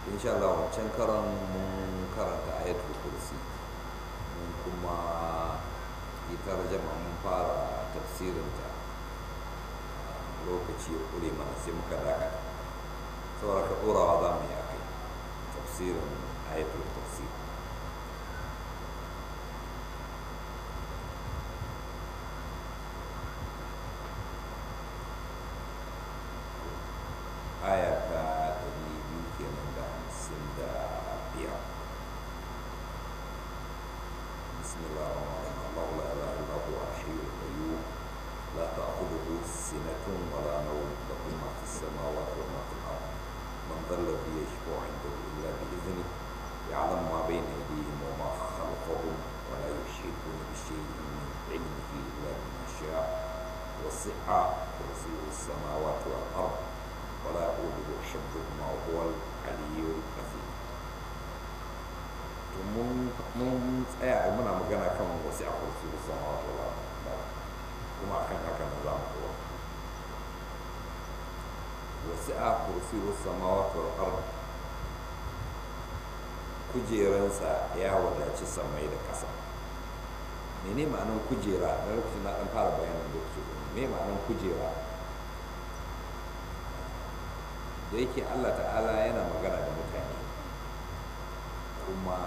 insha Allah wancan karan mun karanta ayatul kursi mun kuma yi tarjama mun fara tafsirinta lokaci ya kure mana sai muka dakata saboda ka ɗorawa za mu yi a kai tafsirin ayatul kursi aya ta ɗari biyu kenan da hamsin da biyar بسم الله الرحمن الرحيم الله لا اله الا هو الحي القيوم لا تاخذه سنه ولا نوم له ما في السماوات وما في الارض من ذا الذي يشفع عنده الا باذنه يعلم ما بين ايديهم وما خلفهم ولا يحيطون بشيء من علمه الا بما شاء وسع كرسيه السماوات والارض ولا يؤوده حفظهما وهو العلي العظيم mun tsaya muna magana kan wasu a kursi da sama wato ba kuma akan haka na za mu kowa wasu a kursi da sama wato arba kujeransa ya wadaci samai da ƙasa mene ma'anin kujera na lokacin na ɗan fara bayanin da ke me ma'anin kujera da yake allah ta'ala yana magana da mutane kuma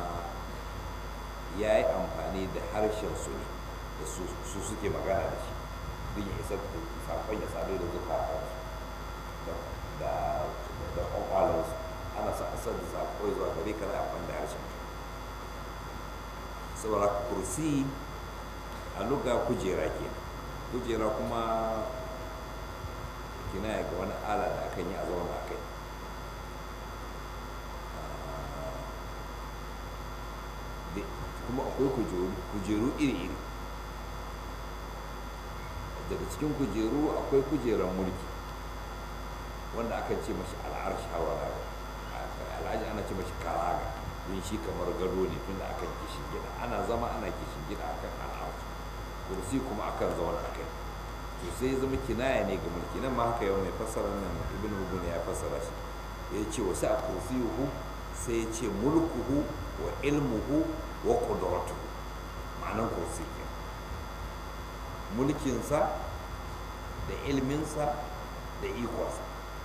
ya yi amfani da harshen su ne da su suke magana da shi don ya isar da sakon ya sadu da zukatansu da da kwakwalansu ana sa asar da sako zuwa gare ka za a amfani da harshen saboda kursi a luga kujera ke kujera kuma kina ga wani ala da akan yi a zauna a kai kuma akwai kujeru iri-iri daga cikin kujeru akwai kujerar mulki wanda aka ce mashi al'arshi hawa al'aji ana ce mashi karaga don shi kamar gado ne tun da aka kishin gida ana zama ana kishin gida akan al'arshi kursi kuma akan zauna akai to sai zama kinaya ne ga mulki nan ma haka yau mai fassara nan ibn hubun ya fassara shi ya ce wasu a kursiyuhu sai ya ce mulkuhu wa ilmuhu wa ƙuduratu ma'anan kursi ke mulkinsa da ilminsa da ikonsa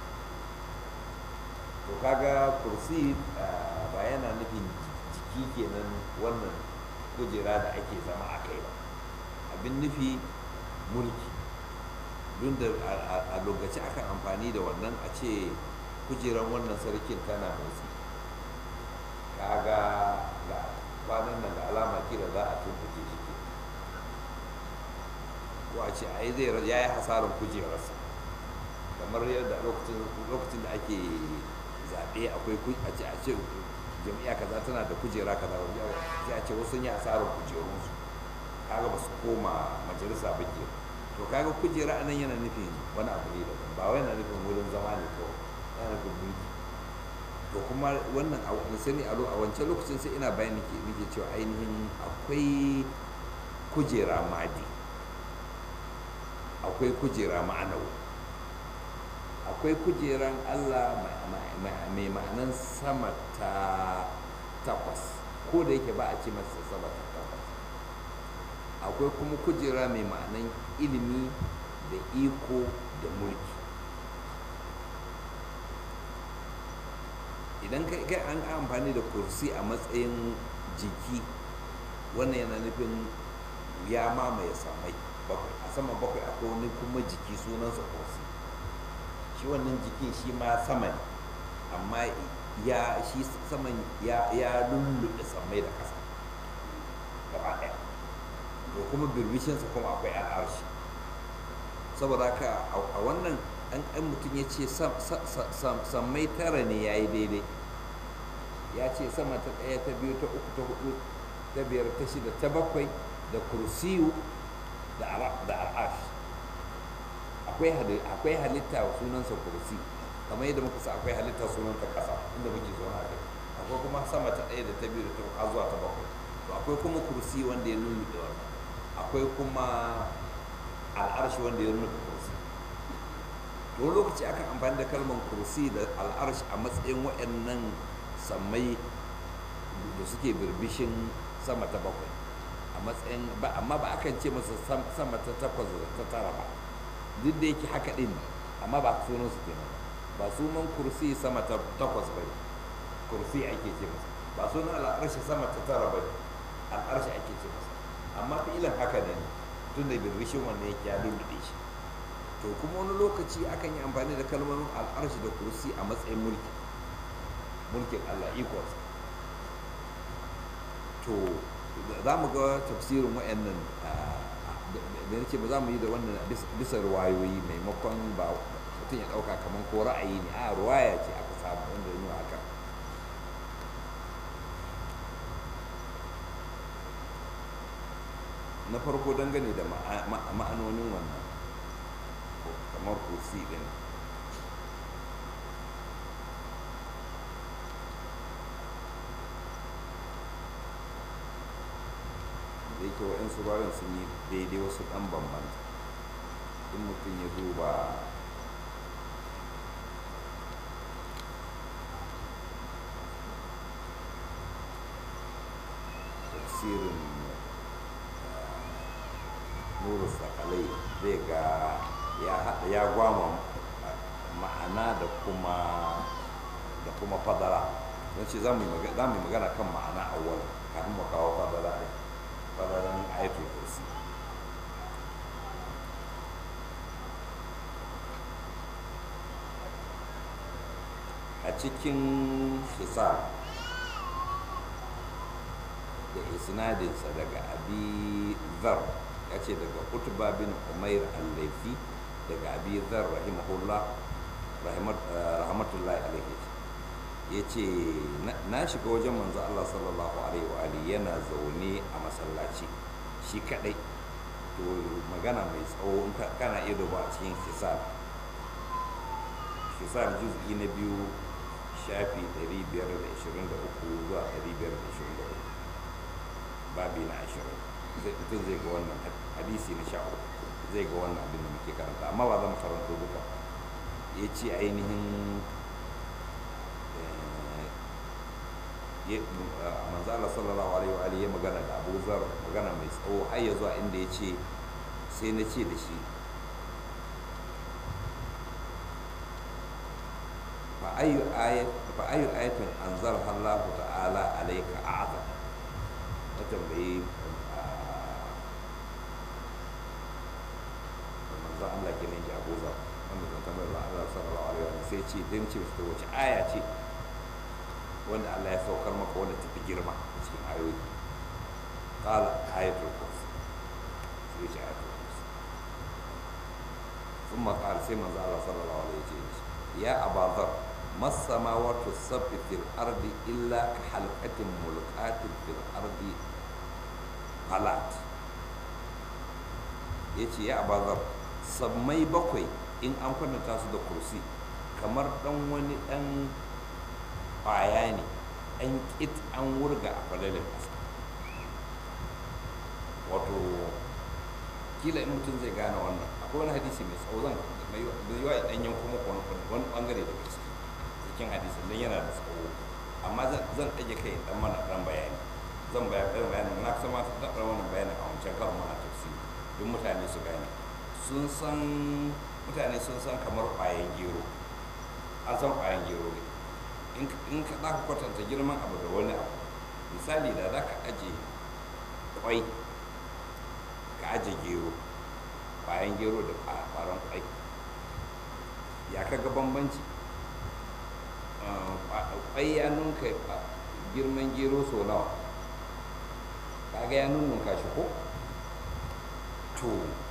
to kaga kursi ba yana nufin jiki kenan wannan kujera da ake zama a kai ba abin nufi mulki don da a lokaci akan amfani da wannan a ce kujeran wannan sarkin tana motsi kaga ga kwanan nan da alama kira za a tumfuke shi ke ko a ce ai zai ya yi hasarar kujerarsa kamar yadda lokacin da ake zaɓe akwai a ce a ce jami'a kaza tana da kujera kaza sai a ce wasu yi hasarar kujerunsu kaga ba su koma majalisa ba ke to kaga kujera anan yana nufin wani abu ne daban ba wai yana nufin wurin zama ne kawai yana nufin mulki to kuma wannan a sani a wancan lokacin sai ina bayani ke nake cewa ainihin akwai kujera madi akwai kujera ma'anawi akwai kujeran allah mai ma'anan sama ta takwas ko da yake ba a ce masa sama ta takwas akwai kuma kujera mai ma'anan ilimi da iko da mulki idan kai an amfani da kursi a matsayin jiki wannan yana nufin ya mamaye samai bakwai a sama bakwai akwai wani kuma jiki sunansa kursi shi wannan jikin shi ma sama ne amma ya shi saman ya ya lullube samai da ƙasa gaba ɗaya to kuma birbishinsa kuma akwai al'arshi saboda haka a wannan an an mutum ya ce sammai tara ne ya yi daidai ya ce sama ta ɗaya ta biyu ta uku ta hudu ta biyar ta shida ta bakwai da kursiyu da al'ash akwai halitta sunansa kursi kamar yadda muka sa akwai halitta sunanta ƙasa inda muke zaune a kai akwai kuma sama ta ɗaya da ta biyu da ta uku zuwa ta bakwai to akwai kuma kursi wanda ya lulluɓe wannan akwai kuma al'arshi wanda ya lulluɓe kursi to lokaci akan amfani da kalmar kursi da al'arsh a matsayin waɗannan sammai da suke birbishin sama ta bakwai a matsayin ba amma ba akan ce masa sama ta takwas da ta tara ba duk da yake haka din amma ba sunan su kenan ba sunan kursi sama ta takwas ba kursi ake ce masa ba sunan al'arshi sama ta tara ba al'arshi ake ce masa amma fi'ilan haka ne tun da birbishin wannan yake ya lullube shi to kuma wani lokaci akan yi amfani da kalmomin al'arshi da kursi a matsayin mulki mulkin Allah ikonsa to za mu ga tafsirin wa'annan da ce ba za mu yi da wannan bisa ruwayoyi maimakon ba mutum ya ɗauka kamar ko ra'ayi ne a ruwaya ce aka samu wanda ya nuna haka na farko dangane da ma'anonin wannan kamar kursi din da yake wa'yansu bayan sun yi daidai wasu ɗan bambanta in mutum ya duba tafsirin nuru sakalai zai ga ya gwama ma'ana da kuma da kuma fadara don ce za mu yi magana kan ma'ana awwal kafin mu kawo fadara ne fadaran ayatul kursi a cikin hisar da isnadinsa daga abi zar ya ce daga utba bin umair al-laifi daga abi zar rahimahullah rahmatullahi alaihi ya ce na shiga wajen manzo Allah sallallahu alaihi wa alihi yana zaune a masallaci shi kadai to magana mai tsawo in kana iya duba a cikin hisar hisar juz'i na biyu shafi 523 zuwa 524 babi na 20 mutum zai ga wannan hadisi na sha zai ga wannan abin da muke karanta amma ba zan karanto duka ya ce ainihin manzala sallallahu alaihi wa alihi ya magana da Abu Zar magana mai tsawo har ya zuwa inda ya ce sai na ce da shi fa ayu ayat fa ayu ayatin anzalha Allah ta'ala alayka a'zam na tambayi manzo Allah kenan ji Abu Zar wanda zan tambayar Allah sallallahu alaihi wa alihi sai ce dan ce wace aya ce wanda Allah ya saukar maka wanda tafi girma a cikin ayoyi qala ayatul kursi sai ce ayatul kursi thumma qala sai manzo Allah sallallahu alaihi wasallam ya abadhar mas samawati sab'i fil ardi illa ka halqatin mulqatin fil ardi qalat yace ya abadhar sammai bakwai in an kwatanta su da kursi kamar dan wani dan kwaya ne an kit an wurga a falalin ƙasa wato kila in mutum zai gane wannan akwai wani hadisi mai tsawo zan mai yawa ya ɗanyen kuma wani ɓangare da gaske cikin hadisi don yana da tsawo amma zan ɗage kai ɗan mana ɗan bayani zan bayan ɗan bayani na kusa ma ta ɗan wannan bayani a wancan karin mana tafsiri don mutane su gane sun san mutane sun san kamar ƙwayan gero an san ƙwayan gero ne in ka za ka kwatanta girman abu da wani abu misali da za ka aje kwai ka aje gero bayan gero da faran kwai ya ka ga bambanci kwai ya nunka girman gero so nawa kaga ya nunka shi ko to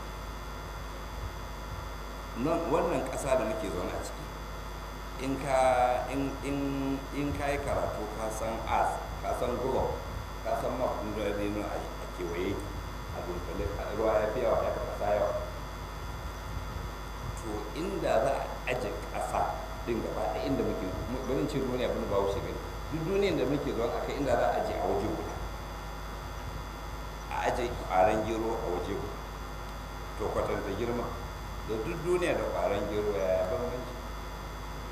wannan ƙasa da muke zaune a ciki in ka in in in ka yi karatu ka san as ka san gulo ka san mafin da ne a kewaye a dunkule ruwa ya fi yawa ya fi ƙasa yawa to inda za a aje ƙasa din gaba da inda muke barin ce duniya bin ba wuce gani duk duniyar da muke zuwa akai inda za a aje a waje guda a aje ƙwaron gero a waje guda to kwatanta girma da duk duniya da ƙwaron gero ya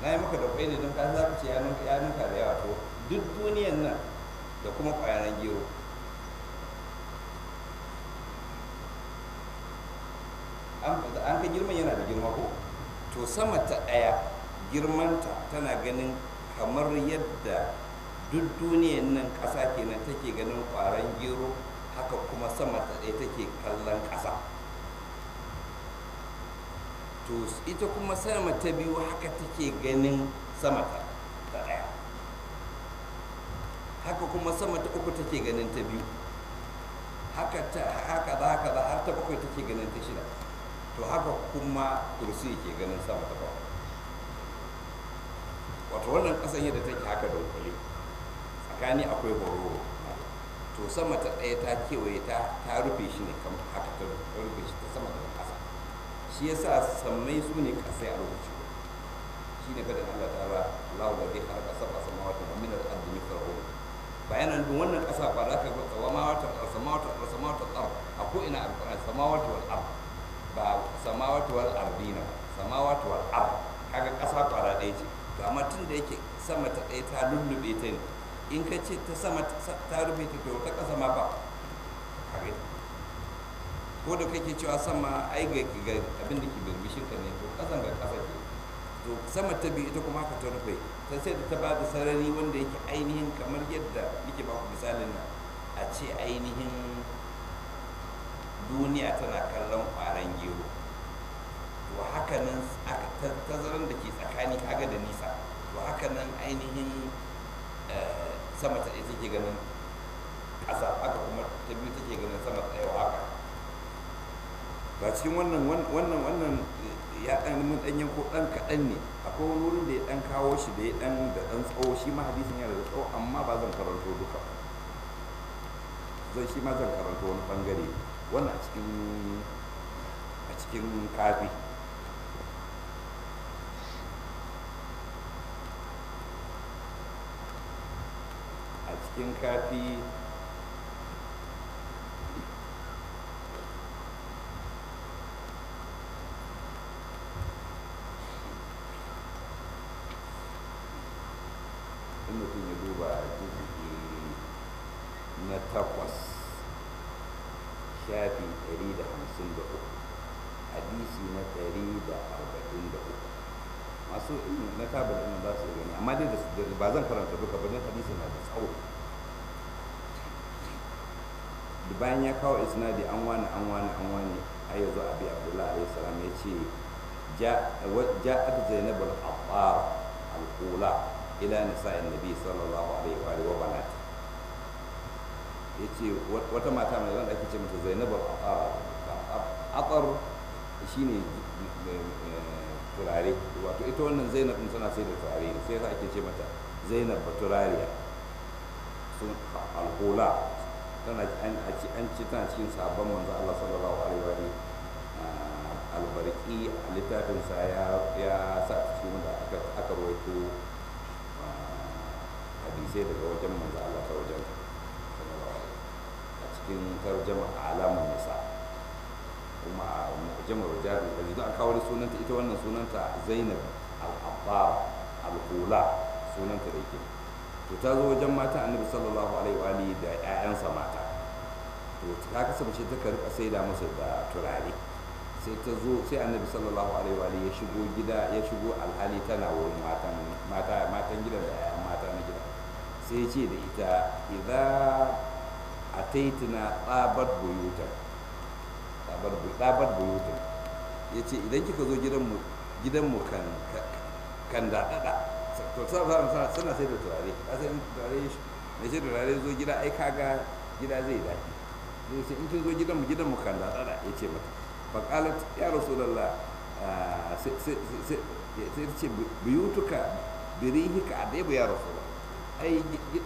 na yi maka da kwai ne don ka za ka ce ya ninka ya ninka da yawa to duk duniyan nan da kuma ƙwayaran gero an ka girman yana da girma ko to sama ta ɗaya girmanta tana ganin kamar yadda duk duniyan nan ƙasa kenan take ganin ƙwaron gero haka kuma sama ta ɗaya take kallon ƙasa to ita kuma sama ta biyu haka take ganin sama ta ɗaya haka kuma sama ta uku take ganin ta biyu haka ta haka za haka za har ta bakwai take ganin ta shida to haka kuma kursi ke ganin sama ta bakwai wato wannan ƙasan yadda take haka da kwale tsakani akwai hororo to sama ta ɗaya ta kewaye ta ta rufe shi ne kamar haka ta rufe shi ta sama da ƙasa shi yasa sammai su ne ƙasai a lokaci shi ne fadin Allah ta'ala Allahu ladhi khalaqa sab'a samawati wa min al-ardi mithluhum bayanan duk wannan ƙasa ba za ka ga samawati wal samawati wal samawati wal ard a ko ina alquran samawati wal ard ba samawati wal ardina samawati wal ard kaga ƙasa kwara ɗaya ce to amma tun da yake sama ta ɗaya ta lullube ta ne in ka ce ta sama ta rufe ta to ta ƙasa ma ba kare ko da kake cewa sama ai ga ga abin da ke birbishin ka ne to ƙasan ga ƙasa ke to sama ta biyu ita kuma haka ta rufe ta sai da ta ba da sarari wanda yake ainihin kamar yadda nake ba ku misalin nan a ce ainihin duniya tana kallon ƙwaron gero to haka nan tazaran da ke tsakani kaga da nisa to haka nan ainihin sama ta ɗaya take ganin ƙasa haka kuma ta biyu take ganin sama ta ɗaya haka ba cikin wannan wannan wannan ya ɗan mun ɗan yanko ɗan kaɗan ne akwai wani wurin da ya ɗan kawo shi da ya ɗan da ɗan tsawo shi ma hadisin yana da tsawo amma ba zan karanto duka zan shi ma zan karanto wani ɓangare wannan a cikin a cikin kafi a cikin kafi in mutum ya duba jizgi na takwas shafi 153 hadisi na 143 masu ilmi na tabar ɗin za su gani amma dai ba zan karanta duka ba don hadisi na da tsawo da bayan ya kawo isnadi an wani an wani an wani har yanzu abi abdullahi alayhi salam ya ce ja'at zainab al-attar al-ula ila nisa'in nabi sallallahu alaihi wa alihi wa banat yace wata mata mai wanda ake ce mata zainab al-attar shine turare wato ita wannan zainab din tana sai da turare ne sai ake ce mata zainab baturariya sun al-ula tana an ci tana cikin sabon manzo Allah sallallahu alaihi wa alihi albarki a littafinsa ya sa cikin wanda aka rawaito hadisai daga wajen manzo Allah ta wajen a cikin tarjama alamun nisa kuma a mu'jamar rijal da yanzu an kawo sunanta ita wannan sunanta Zainab al-Abbar al-Hula sunanta da yake to ta zo wajen mata Annabi sallallahu alaihi wa alihi da ƴaƴansa mata to ta kasance ta karɓa saida musu da turare sai ta zo sai annabi sallallahu alaihi wa ya shigo gida ya shigo alhali tana wurin matan mata matan gidan da yayan mata na gida sai ya ce da ita idza ataitina tsabat buyutan tsabat tsabat buyutan yace idan kika zo gidan mu gidan mu kan kan dadada to suna suna sai da turare asalin turare mai sai turare zo gida ai kaga gida zai daɗi sai in kin zo gidan mu gidan mu kan dadada yace mata faƙalat ya rasulallah sai ce biyutuka birihika a ɗaya ya rasulallah ai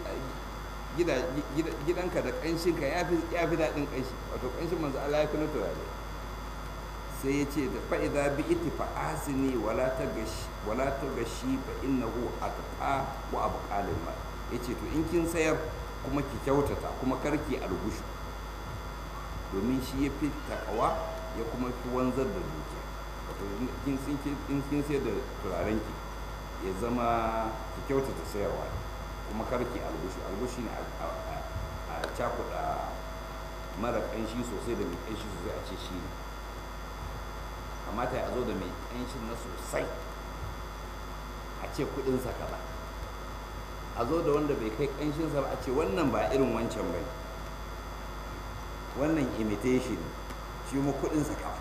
gidanka da ƙanshinka ya fi daɗin ƙanshi wato ƙanshin manzo Allah ya fi na turare sai ya ce da fa'iza bi iti fa'asini wala ta gashi fa innahu atqa wa abqalil mal yace to in kin sayar kuma ki kyautata kuma karki algushu domin shi ya fi takawa ya kuma fi wanzar da dukiya wato in kin sayar da turaren ki ya zama ki kyautata sayarwa kuma karki albushi albushi ne a cakuɗa mara ƙanshi sosai da mai ƙanshi sosai a ce shi ne kamata ya zo da mai ƙanshin na sosai a ce kuɗinsa kaza a zo da wanda bai kai ƙanshinsa ba a ce wannan ba irin wancan ba ne wannan imitation shi mu kuɗinsa kaza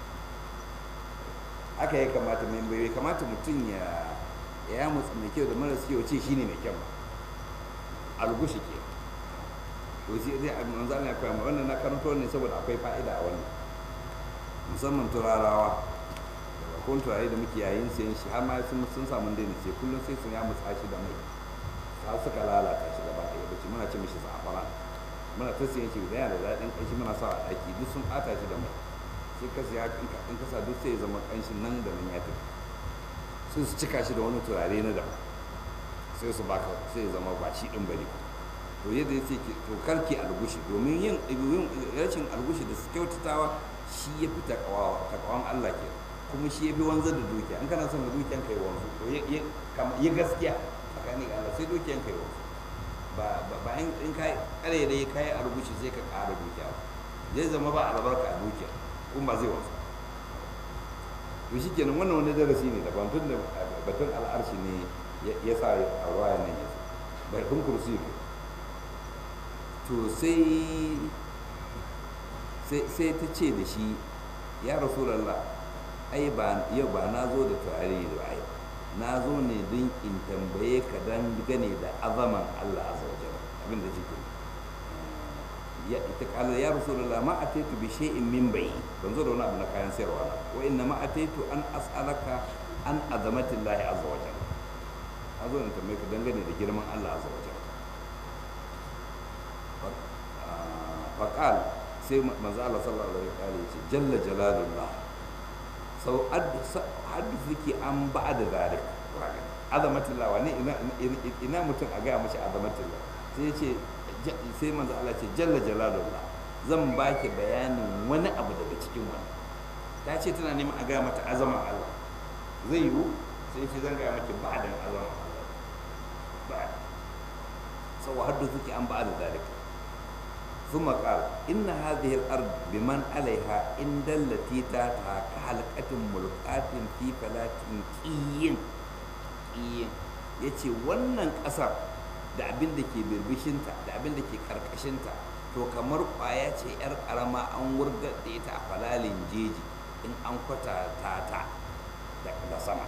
haka ya kamata mai bai kamata mutum ya ya mutsa mai kyau da maras kyau ce shine mai kyau algushi ke to sai zai abin manzo Allah ya koya mai wannan na karanto ne saboda akwai fa'ida a wannan musamman turarawa daga kun turare da muke yayin sayan shi har ma sun sun samu daina sai kullum sai sun ya mutsa shi da mai har suka lalata shi gaba ɗaya bace muna ce mishi zafara muna ta sayan shi da yana da daɗin ƙanshi muna sa a ɗaki duk sun ɓata shi da mai sai ka siya in ka sa duk sai ya zama ƙanshin nan da nan ya tafi sai su cika shi da wani turare na daban sai su baka sai ya zama ba shi ɗin bane to yadda ya ce to karki algushi domin yin rashin algushi da su kyautatawa shi ya fi takawan Allah ke kuma shi ya fi wanzar da dukiya in kana son da dukiyan kai wanzu to ya gaskiya tsakanin Allah sai dukiyan kai wanzu ba ba in kai kare da ya kai algushi sai ka ƙara dukiya zai zama ba albarka a dukiya kuma ba zai wanzu to shi kenan wannan wani darasi ne daban tun da batun al'arshi ne ya sa a ruwayan nan ya batun kursi ne to sai sai ta ce da shi ya rasulallah ai ba yau ba na zo da turare da ai na zo ne don in tambaye ka dan gane da azaman Allah azza wa jalla abin da cikin ya ita kala ya rasulullah ma ataitu bi shay'in min bai ban zo da wani abu na kayan sayarwa na wa inna ma ataitu an as'alaka an azamati Allah azza wa jalla a zo in tambaye ka dangane da girman Allah azza wa jalla faqal sai manzo Allah sallallahu alaihi wa sallam ya ce jalla jalalullah sau haddisi an ba da zalik azamatullah wani ina mutum a gaya mashi azamatullah sai ce sai manzo Allah ce jalla jalalullah zan baki bayanin wani abu daga cikin wani ta ce tana neman a gaya mata azaman Allah zai yiwu sai ce zan gaya maki ba da azaman Allah ba sau haddisi an ba da zalik ثم قال إن هذه الأرض بمن عليها إن التي تاتها كحلقة ملقاة في فلاة كيين كيين yace wannan ƙasar da abin da ke birbishinta da abin da ke ƙarƙashinta to kamar ƙwaya ce 'yar ƙarama an wurgar da ita a falalin jeji in an kwata ta da sama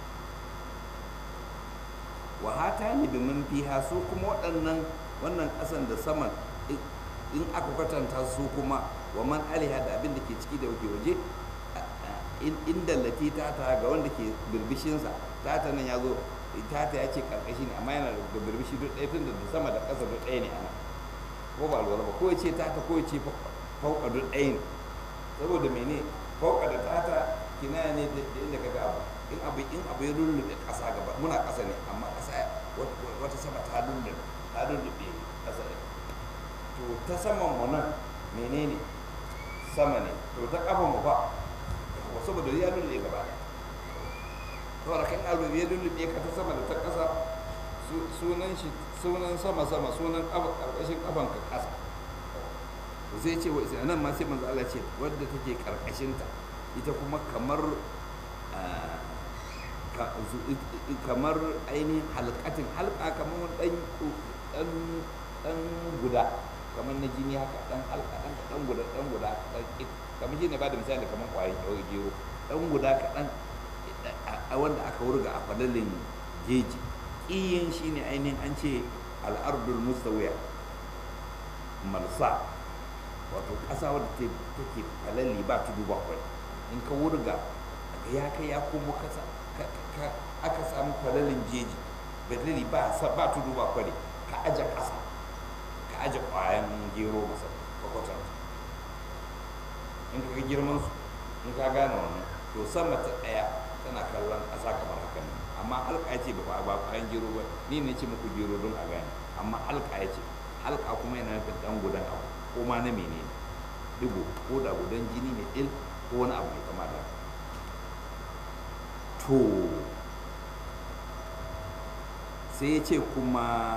wahata ne bimin fiha su kuma waɗannan wannan ƙasan da saman in aka kwatanta su kuma wa man aliha da abin da ke ciki da ke waje inda lati tata ga wanda ke birbishinsa tata nan ya zo tata ya ce karkashi ne amma yana da birbishi duk ɗaya tun da sama da ƙasa duk ɗaya ne ana ko ba lura ba ko ya ce tata ko ya ce fauka duk ɗaya ne saboda mene fauka da tata kinaya ne da inda ka ga abu in abu in abu ya lullube ƙasa gaba muna ƙasa ne amma ƙasa wata sama ta lullube ta lullube ƙasa ne to ta saman mu nan menene sama ne to ta kafa mu fa saboda ya lullube gaba da saboda kan abu ya lullube ka ta sama da ta kasa sunan shi sunan sama sama sunan karkashin kafan ka kasa zai ce wai nan ma sai manzo Allah ce wadda take karkashin ta ita kuma kamar kamar ainihin halkatin halka kamar dan dan dan guda kamar na jini haka dan halka dan dan guda dan guda kamar shi ne ba da misali kamar kwayan gero dan guda kaɗan a wanda aka wurga a falalin jeji iyin shi ne ainihin an ce al'ardul mustawiya malsa wato ƙasa wadda take falali ba tudu ba kwai in ka wurga ya kai ya komo kasa aka samu falalin jeji bedali ba tudu ba kwari ka aje ƙasa ka aje ƙwayan gero masa kwakwatar in ka ga girman su in ka gane wannan to sama ta ɗaya tana kallon ƙasa kamar haka ne amma halka ya ce ba ba ƙwayan gero ba ni ne ce muku gero don a gane amma halka ya ce halka kuma yana nufin ɗan gudan abu ko ma na menene digo ko da gudan jini ne il ko wani abu mai kama da to sai ya ce kuma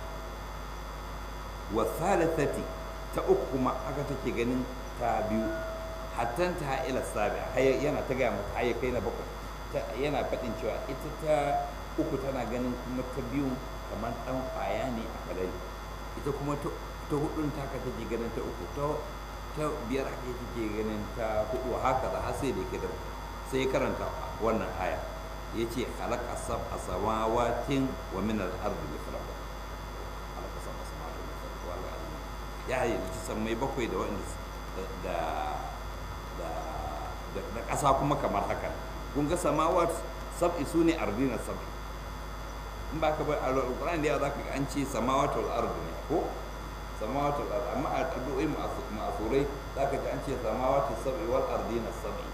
wa thalithati ta uku kuma aka take ganin ta biyu hattan ta ila sabi yana ta gaya mata har kai na bakwai yana faɗin cewa ita ta uku tana ganin kuma ta biyu kamar ɗan ƙwaya ne a falali ita kuma ta hudun ta ka take ganin ta uku ta biyar ake take ganin ta hudu haka da har sai da ke da sai karanta wannan aya ya ce halaka sab a samawatin wa min al-ardi mithlaha halaka sab a samawatin wa min al-ardi ya yi sammai bakwai da wanda da da da ƙasa kuma kamar haka kun ga samawat sab'i su ne ardina sab'i in ba ka bar alƙur'ani da za ka ga an ce samawatul ardi ne ko samawatul ardi amma a addu'o'i ma'asurai za ka ji an ce samawatul sab'i wal ardina sab'i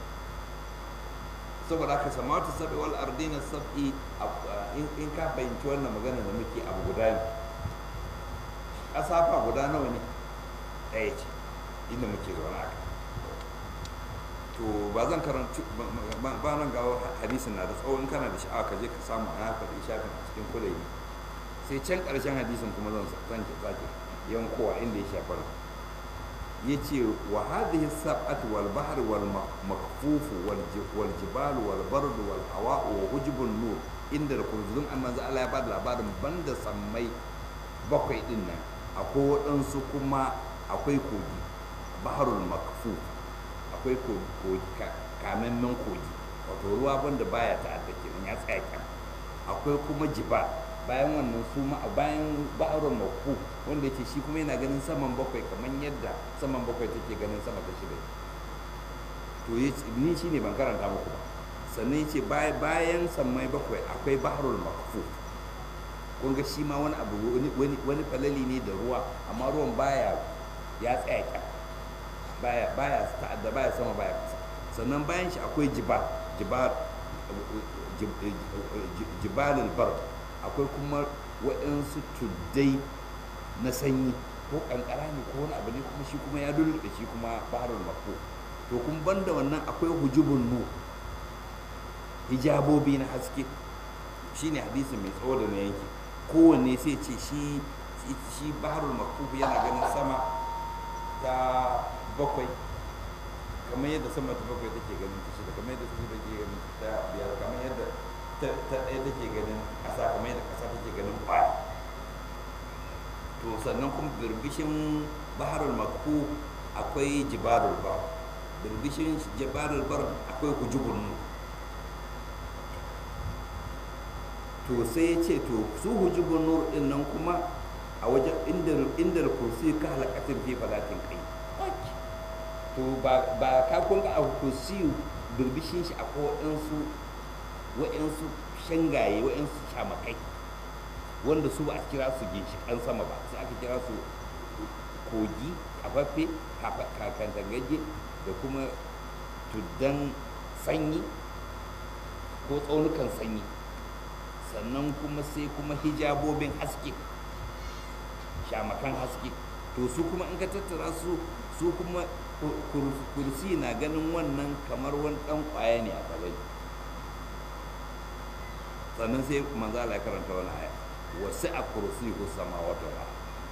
saboda haka samawatul sab'i wal ardina sab'i in ka fahimci wannan magana da muke abu guda ne ƙasa fa guda nawa ne ɗaya ce inda muke zaune a to ba zan karanci ba nan ga hadisin na da tsawon kana da sha'awa ka je ka samu a faɗi shafin a cikin kulayi sai can ƙarshen hadisin kuma zan zan ki sake yankowa inda ya shafar ya ce wa hadhihi sab'atu wal bahr wal makfuf wal jibal wal bard wal hawa wa hujbun nur inda da kurzun amma za Allah ya bada labarin banda sammai bakwai din nan akwai waɗansu kuma akwai kogi baharul makfuf akwai kamemmen kogi wato ruwa wanda baya ta'adda kenan ya tsaya kyan akwai kuma jiba bayan wannan su ma bayan ba'arun maku wanda yake shi kuma yana ganin saman bakwai kamar yadda saman bakwai take ganin sama ta shida to ni shi ne ban karanta muku ba sannan yace bayan sammai bakwai akwai baharul makfu kun ga shi ma wani abu wani falali ne da ruwa amma ruwan baya ya tsaya kyan baya baya ta'adda baya sama baya kasa sannan bayan shi akwai jibal jibal jibalul bar akwai kuma waɗansu tuddai na sanyi ko kankara ne ko wani abu ne kuma shi kuma ya lulluɓe shi kuma baharul mako to kun banda wannan akwai hujubun nu hijabobi na haske shine hadisi mai tsawo da na yanki kowanne sai ce shi shi baharul mako yana ganin sama ta bakwai kamar yadda sama ta bakwai take ganin ta shida kamar yadda ta shida take ganin ta biyar kamar yadda ta ɗaya take ganin ƙasa kamar yadda ƙasa take ganin ƙwaya to sannan kuma birbishin baharul makku akwai jibarul bar birbishin jibarul bar akwai hujubun nu to sai ya ce to su hujubun nur din nan kuma a wajen inda kursi ka halakatin fi falatin kai to ba ka kun ga a kursi birbishin shi akwai waɗansu waɗansu shangaye waɗansu shamakai wanda su ba a kira su ginshiƙan sama ba sai aka kira su kogi kafaffe kakantagaje da kuma tuddan sanyi ko tsaunukan sanyi sannan kuma sai kuma hijabobin haske shamakan haske to su kuma in ka tattara su su kuma kursi na ganin wannan kamar wani dan kwaya ne a falai sannan sai manzo Allah ya karanta wani aya wasu a kursi ko sama wata ba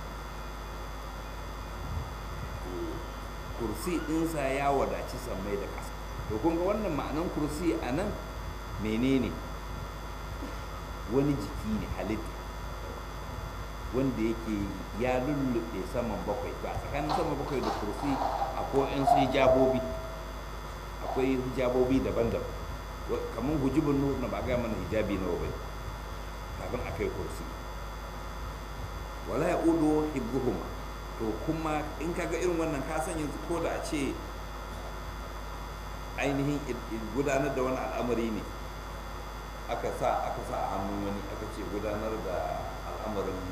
kursi ɗinsa ya wadaci sammai da ƙasa to kun ga wannan ma'anan kursi a nan menene wani jiki ne halitta wanda yake ya lullube saman bakwai ba tsakanin saman bakwai da kursi akwai yan su hijabobi akwai hijabobi daban-daban kamar hujibin nur na ba ga mana hijabi nawa bai kafin a kai kursi wala ya udo hibbuhuma to kuma in kaga irin wannan ka san yanzu ko da a ce ainihin gudanar da wani al'amari ne aka sa aka sa a hannun wani aka ce gudanar da al'amarin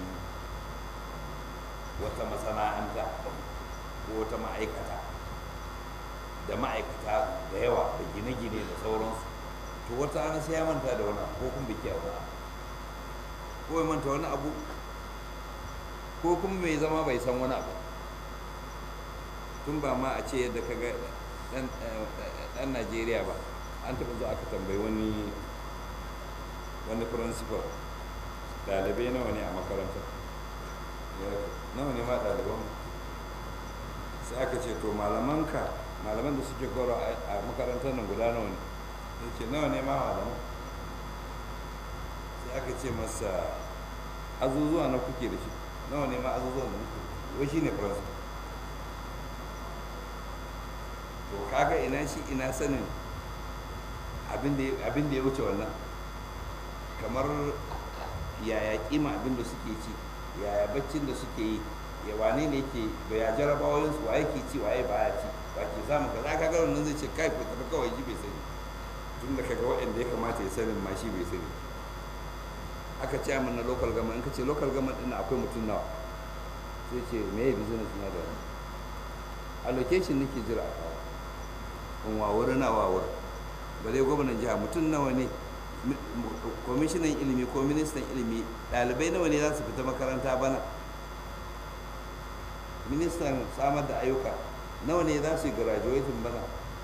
wata masana'anta ko wata ma'aikata da ma'aikata da yawa da gine-gine da sauransu to wata ana sai ya manta da wani ko kuma biki a wani ko ya manta wani abu ko kuma mai zama bai san wani abu tun ba ma a ce yadda ka ga dan najeriya ba an taɓa zuwa aka tambayi wani wani principal ɗalibai nawa ne a makarantar nawa ne ma ɗaliban sai aka ce to malamanka malaman da suke koro a makarantar nan guda nawa ne ya ce nawa ne ma malaman sai aka ce masa azuzuwa na kuke da shi nawa ne ma azuzuwa da muke wai shi ne principal to kaga ina shi ina sanin abin da ya wuce wannan kamar yaya kima abin da suke ci yaya baccin da suke yi ya wane ne ke da ya jarabawoyin su waye ke ci waye baya ci ba ke samu kaza ka ga wannan zai ce kai ku tafi kawai ji bai sani tun da kaga waɗanda ya kamata ya sanin ma shi bai sani aka ce min na local government in ka ce local government din akwai mutum nawa sai ce me ya business na da wani allocation nake jira a kawo in wawuri na wawuri ba dai gwamnan jiha mutum nawa ne kwamishinan ilimi ko ministan ilimi ɗalibai nawa ne za su fita makaranta bana ministan samar da ayyuka nawa ne za su yi graduating bana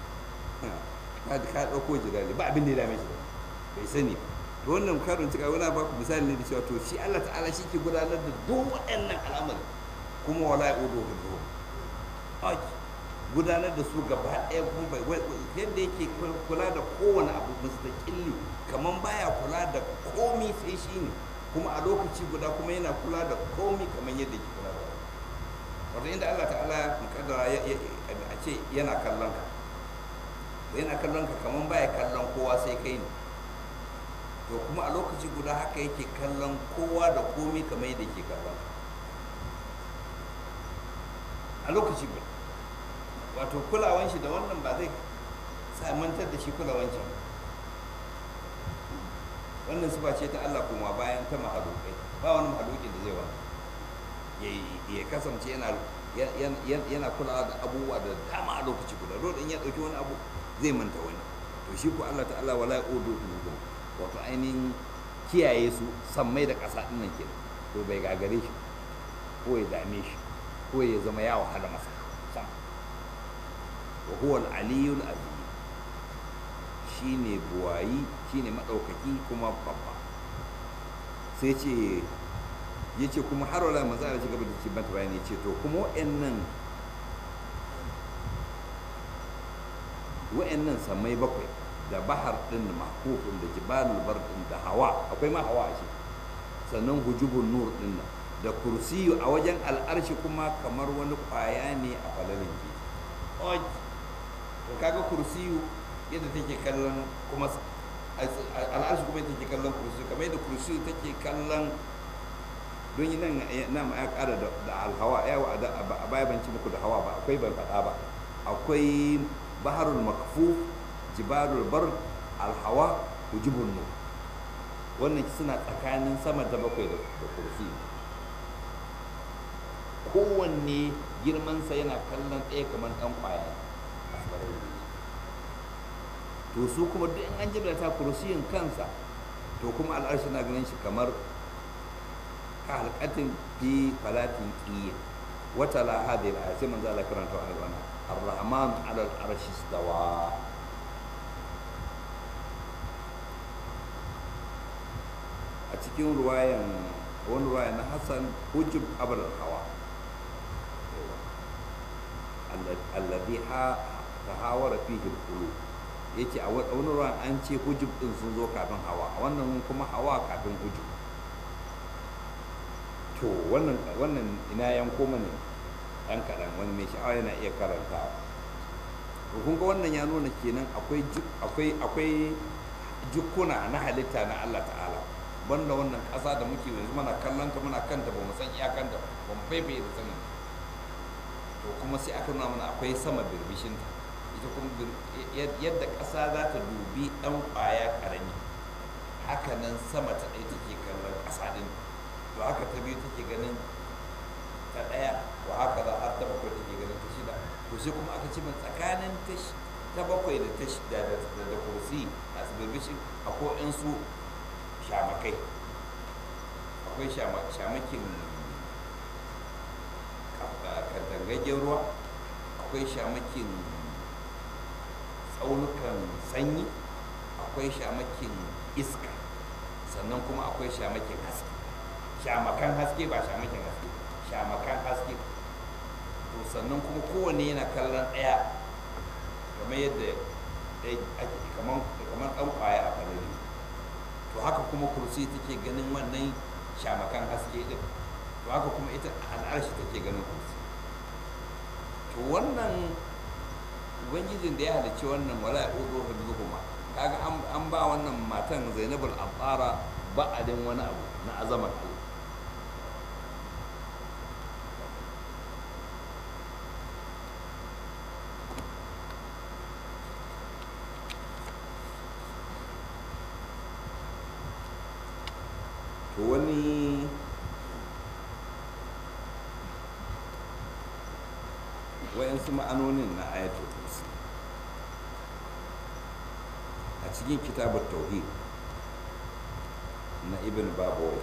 ka ɗauko jirali ba abin da ya dame shi bai sani to wannan karin cika wani ba ku misali ne da cewa to shi Allah ta'ala shi ke gudanar da duk waɗannan al'amari kuma wala ya udo hudu gudanar da su gaba ɗaya kuma bai yadda yake kula da kowane abu mustaqilli kamar baya kula da komi sai shi ne kuma a lokaci guda kuma yana kula da komi kamar yadda yake kula da wato inda Allah ta'ala mukaddara a ce yana kallon ka yana kallon ka kamar baya kallon kowa sai kai ne to kuma a lokaci guda haka yake kallon kowa da komi kamar yadda yake kallon a lokaci guda wato kulawan shi da wannan ba zai sa mantar da shi kulawan can wannan sifa ce ta Allah kuma bayan ta mahalukai ba wani mahalukin da zai wani ya kasance yana yana kulawa da abubuwa da dama a lokaci guda dole in ya dauki wani abu zai manta wani to shi ko Allah ta'ala wala yudu wato ainihin kiyaye su sammai da ƙasa ɗin nan ke to bai gagare shi ko ya dame shi ko ya zama ya wahala masa sam wa huwa al-aliyul azim shine buwayi shine madaukaki kuma babba sai ce yace kuma har wala manzo Allah gaba da cikin bayani yace to kuma wa'annan wa'annan samai bakwai da bahar din mahkufin da jibalul bar din da hawa akwai ma hawa a shi sannan hujubun nur din nan da kursiyu a wajen al'arshi kuma kamar wani kwaya ne a falalin ke to kaga kursiyu yadda take kallon kuma al'arshi kuma take kallon kursiyu kamar yadda kursiyu take kallon don yi nan na ma ya kara da alhawa yawa a baya ban ci muku da hawa ba akwai ban faɗa ba akwai baharul makfuf jibarul bar alhawa hujubun nur wannan suna tsakanin sama da bakwai da kursi kowanne girmansa yana kallon ɗaya kamar ɗan ƙwaya to su kuma duk in an jibrata kursiyin kansa to kuma al'arshi na ganin shi kamar ka halkatin fi falatin ƙiyya wata la hadhihi al sai manzo Allah karanta wa alwana ar-rahman 'ala al-arshi istawa a cikin ruwayan wani ruwaya na Hassan hujub abul hawa alladhi ha tahawara fihi al-qulub yace a wani ruwan an ce hujub din sun zo kafin hawa a wannan kuma hawa kafin hujub to wannan wannan ina yanko mana ɗan kaɗan wani mai sha'awa yana iya karanta to kun ga wannan ya nuna kenan akwai akwai akwai jukkuna na halitta na Allah ta'ala banda wannan ƙasa da muke yanzu muna kallon ta muna kanta ba mu san iyakanta ba mu faifaye da sanin to kuma sai aka nuna mana akwai sama birbishinta ita kuma yadda ƙasa za ta dubi ɗan ƙwaya ƙarami haka nan sama ta ɗaya take kallon ƙasa ɗin to haka ta biyu take ganin ta ɗaya wa haka za har ta bakwai take ganin ta shida to sai kuma aka ce min tsakanin ta bakwai da ta shida da kursi a tsibirbishin akwai in su shamakai akwai shamakin katangaggen ruwa akwai shamakin tsaunukan sanyi akwai shamakin iska sannan kuma akwai shamakin haske shamakan haske ba shamakin haske shamakan haske to sannan kuma kowanne yana kallon ɗaya kamar yadda ake kamar kamar ɗan ƙwaya a falari to haka kuma kursi take ganin wannan shamakan haske din to haka kuma ita al'arshi take ganin kursi to wannan ubangijin da ya halicci wannan wala ya ɗoɗo hibzuhuma kaga an ba wannan matan zainabul abara ba'adin wani abu na azamar Allah to wani wayansu ma'anonin na ayatul kursi a cikin kitabar tauhid na ibn babawai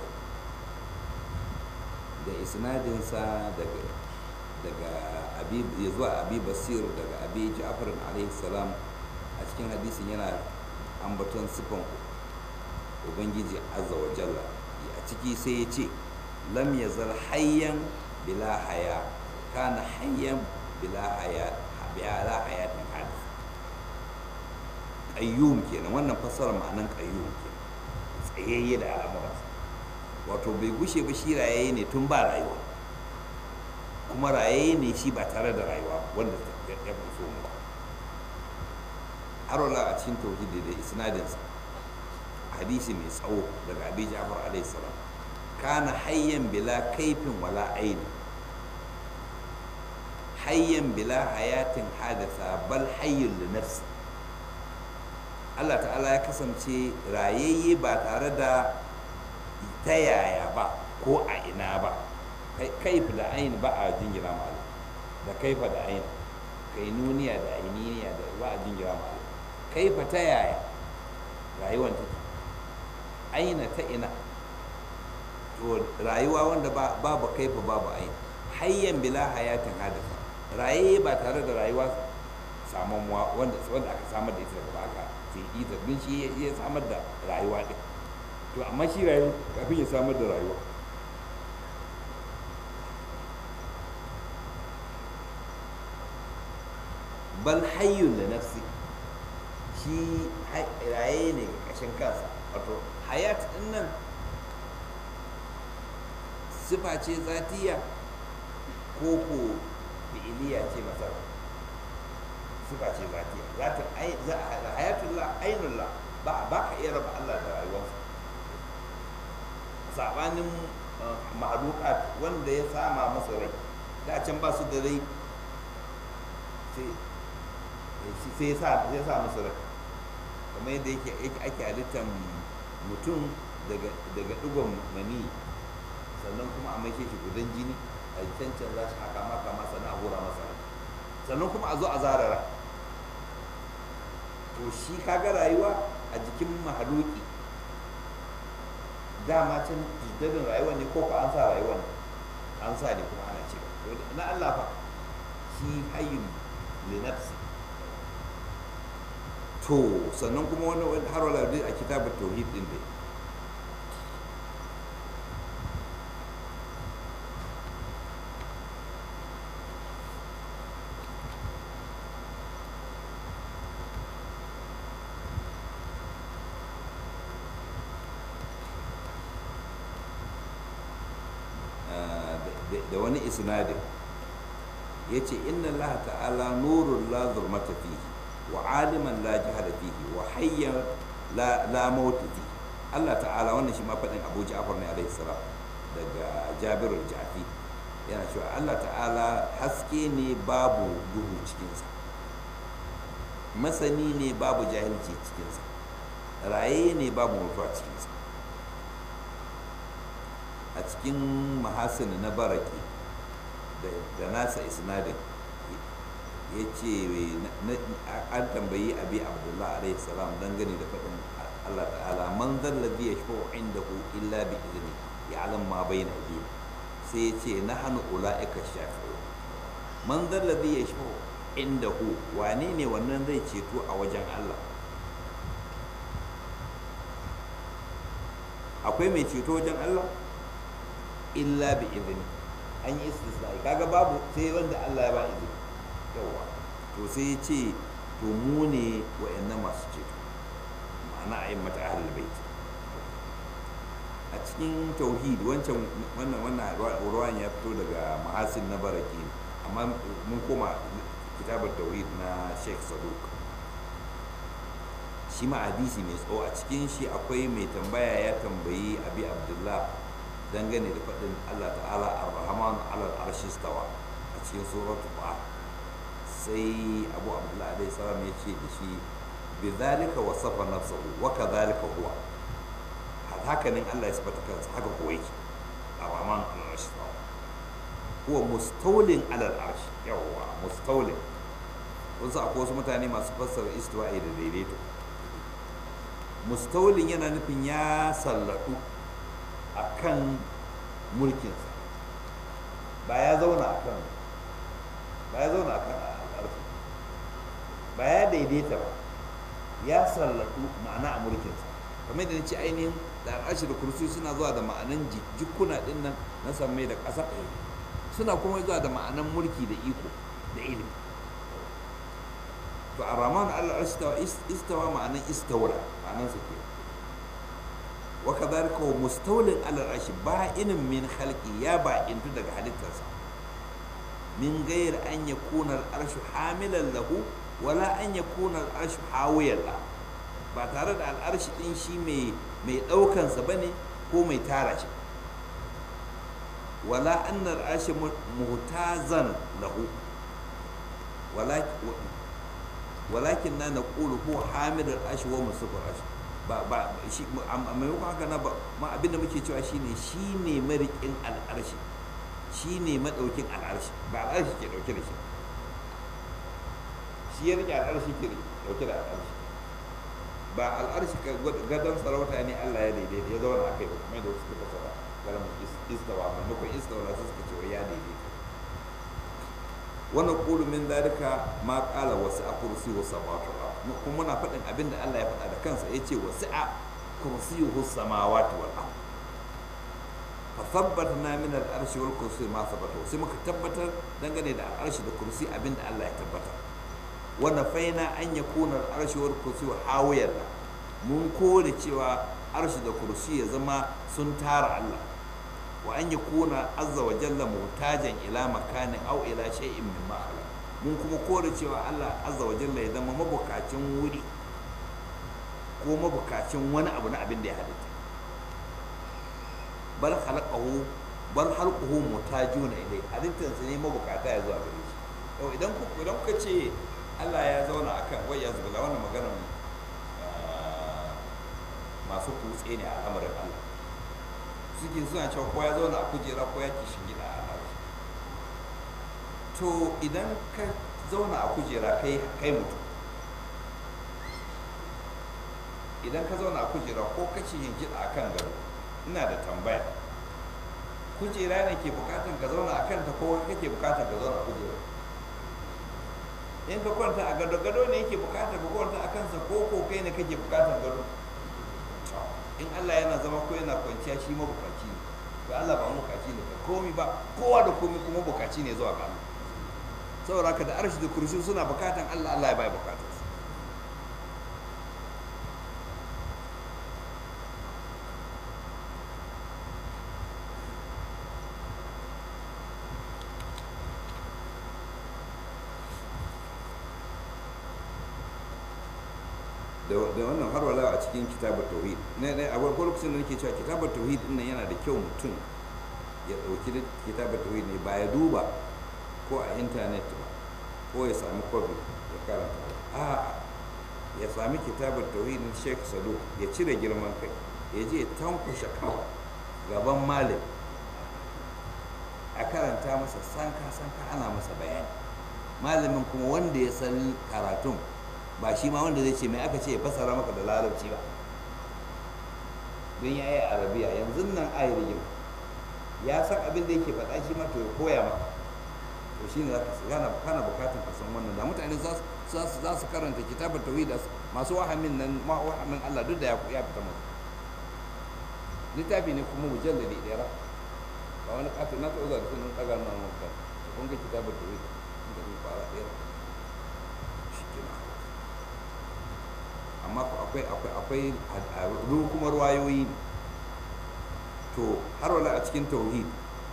da isnadinsa daga daga abi ya zuwa abi basir daga abi ja'far alaihi salam a cikin hadisin yana ambaton sifan ubangiji azza wa jalla a ciki sai ya ce lam yazal hayyan bila haya kana hayyan bila haya bila hayatin hadis qayyum kenan wannan fassara ma'anan qayyum kenan tsayayye da al'amuransa wato bai gushe ba shi rayaye ne tun ba rayuwa kuma rayaye ne shi ba tare da rayuwa wanda ya fi so mu har wala a cikin tauhidi da isnadinsa hadisi mai tsawo daga abi ja'far alaihi salam kana hayyan bila kaifin wala aini hayyan bila hayatin hadasa bal hayyun li nafsi Allah ta'ala ya kasance rayayye ba tare da ta yaya ba ko a ina ba kaifa da aini ba a jingira ma Allah da kaifa da aini kainuniya da ainiya da ba a jingira ma Allah kaifa ta yaya rayuwar take aina ta ina to rayuwa wanda babu kaifa babu aini hayyan bila hayatin hadasa raye ba tare da rayuwa samuwa wanda wanda aka samar da ita daga ba aka sai ita don shi ya samar da rayuwa din to amma shi rayu kafin ya samar da rayuwa bal hayyun da nafsi shi raye ne ga kashin kansa wato hayat din nan sifa ce zatiya ko ko fi'iliya ce masa sifa ce zatiya zatin hayatullah ainullah ba ba ka iya raba Allah da rayuwarsa sabanin mahlukat wanda ya sama masa rai da can ba su da rai sai sai ya sa masa rai kamar yadda yake ake halittar mutum daga digon mani sannan kuma a maishe shi gudan jini a cancan za shi haka maka masa na hura masa sannan kuma a zo a zarara to shi kaga rayuwa a jikin mahaluki dama can jiddadin rayuwa ne ko an sa rayuwa ne an sa ne kuma ana cewa na Allah fa shi hayyun li nafsi to sannan kuma wani har wala a kitabut tauhid din dai da wani isnadin ya ce inna Allah ta'ala nurun la zurmata fihi wa aliman la jahala fihi wa hayyan la mauta fihi Allah ta'ala wannan shi ma faɗin Abu Ja'far ne alaihi salam daga Jabir al-Ja'fi yana cewa Allah ta'ala haske ne babu duhu cikinsa masani ne babu jahilci cikinsa raye ne babu mutuwa cikinsa a cikin mahasin na baraki da nasa isnadin ya ce an tambayi abi abdullah alaihi salam dangane da faɗin allah ta'ala man zallabi ya shi inda ku illa bi izini ya alam ma bai na biyu sai ya ce na hannu ula'ika shafi man zallabi ya shi inda ku wane ne wannan zai ceto a wajen allah akwai mai ceto wajen allah illa bi izini an yi istisna'i kaga babu sai wanda Allah ya ba izini yawa to sai ya ce to mu ne wa'annan masu ceto ma'ana a yi mata ahlul bait a cikin tauhid wancan wannan wannan ruwan ya fito daga mahasin na baraki amma mun koma kitabar tauhid na Sheikh Saduk shi ma hadisi mai tsawo a cikin shi akwai mai tambaya ya tambayi abi abdullah dangane da faɗin Allah ta'ala ar-rahman alal arshi stawa a cikin suratu ba sai abu abdullah alaihi salam ya ce da shi bi zalika wasafa nafsahu wa kadhalika huwa haka nan Allah ya sifata kansa haka kuwa yake ar-rahman alal arshi stawa huwa mustawlin alal arshi yawwa mustawlin wasu akwai wasu mutane masu fassara istiwa'i da daidaito mustawlin yana nufin ya sallatu a kan mulkinsa ba ya zauna a kan ba ya zauna a kan al'arfi ba ya daidaita ba ya sallatu ma'ana a mulkinsa kamar da ce ainihin da al'arshi da kursi suna zuwa da ma'anan jikuna din nan na sammai da ƙasa suna kuma zuwa da ma'anan mulki da iko da ilimi to a ramanu al'arshi istawa ma'anan istawra ma'anan su ke wa kadhalika wa mustawlin ala al-arshi ba'inin min khalqi ya ba'intu daga halittarsa min gayar an yakuna al-arshu hamilan lahu wala an yakuna al-arshu hawiyan la ba tare da al-arshi din shi mai mai daukan sa bane ko mai tara shi wala anna al-arshu muhtazan lahu walakin na naqulu huwa hamilul arshi wa musafir arshi ba ba shi a maimakon haka na ba ma abinda muke cewa shine shine marikin al'arshi shine madaukin al'arshi ba al'arshi ke dauke da shi shi ya rike al'arshi ke dauke da al'arshi ba al'arshi ka gadon sarauta ne Allah ya daidaita ya zauna a kai ba kuma da wasu suka fasara kalmar istawa maimakon istawa sai suka ce ya daidaita wannan kulu min dalika ma qala wasi'a kursi wa samawati wal kuma muna faɗin abin da Allah ya faɗa da kansa yace wasi'a kursiyuhu samawati wal ard fa thabbatna min al arshi wal kursi ma thabata sai muka tabbatar dangane da al arshi da kursi abin da Allah ya tabbatar wa nafaina an yakuna al arshi wal kursi hawiyan mun kore cewa arshi da kursi ya zama sun tara Allah wa an yakuna azza wa jalla mutajan ila makanin aw ila shay'in min ma mun kuma kore cewa Allah azza wa jalla ya zama mabukacin wuri ko mabukacin wani abu na abin da ya halitta bal khalaqahu bal halquhu mutajuna ilai halittar sa ne mabukata ya zuwa gare shi to idan ku idan kuka ce Allah ya zauna akan wai ya zubula wannan maganar masu kutse ne a al'amarin Allah suke suna cewa ko ya zauna a kujera ko ya kishin gida a al'arshi to idan ka zauna a kujera kai kai mutum idan ka zauna a kujera ko ka ci yin gida a kan gado ina da tambaya kujera ne ke bukatan ka zauna a kanta ko kake bukatan ka zauna a kujera in ka kwanta a gado gado ne yake bukatan ka kwanta a kansa ko ko kai ne kake bukatan gado in Allah yana zama ko yana kwanciya shi mabukaci ne to Allah ba mabukaci ne komi ba kowa da komi kuma bukaci ne zuwa ga Allah saboda ka da arshi da kursi suna bukatan Allah Allah ya bai bukatan su da wannan har wala a cikin kitabar tauhid ne ne a wani lokacin da nake cewa kitabar tauhid din nan yana da kyau mutum ya dauki kitabar tauhid ne ba ya duba ko a intanet ba ko ya sami kwafi ya karanta a ya sami kitabar tauhid na Sheikh Sadu ya cire girman kai ya je tankushe kawo gaban malam a karanta masa sanka sanka ana masa bayani malamin kuma wanda ya san karatun ba shi ma wanda zai ce mai aka ce ya fasara maka da larabci ba don ya yi arabiya yanzu nan ayar yin ya san abin da yake faɗa shi ma to ya koya maka to shi ne kana kana bukatun ka san wannan da mutane za su karanta kitabar tauhid masu wahamin nan ma wahamin Allah duk da ya ya fita musu littafi ne kuma mujalladi ɗaya ba ba wani kato na taɓa zuwa da sunan ɗaga nan wanka to kun ga kitabar da wai in ka zo fara ɗaya shi ke na amma ko akwai akwai akwai a kuma ruwayoyi ne to har wala a cikin tauhid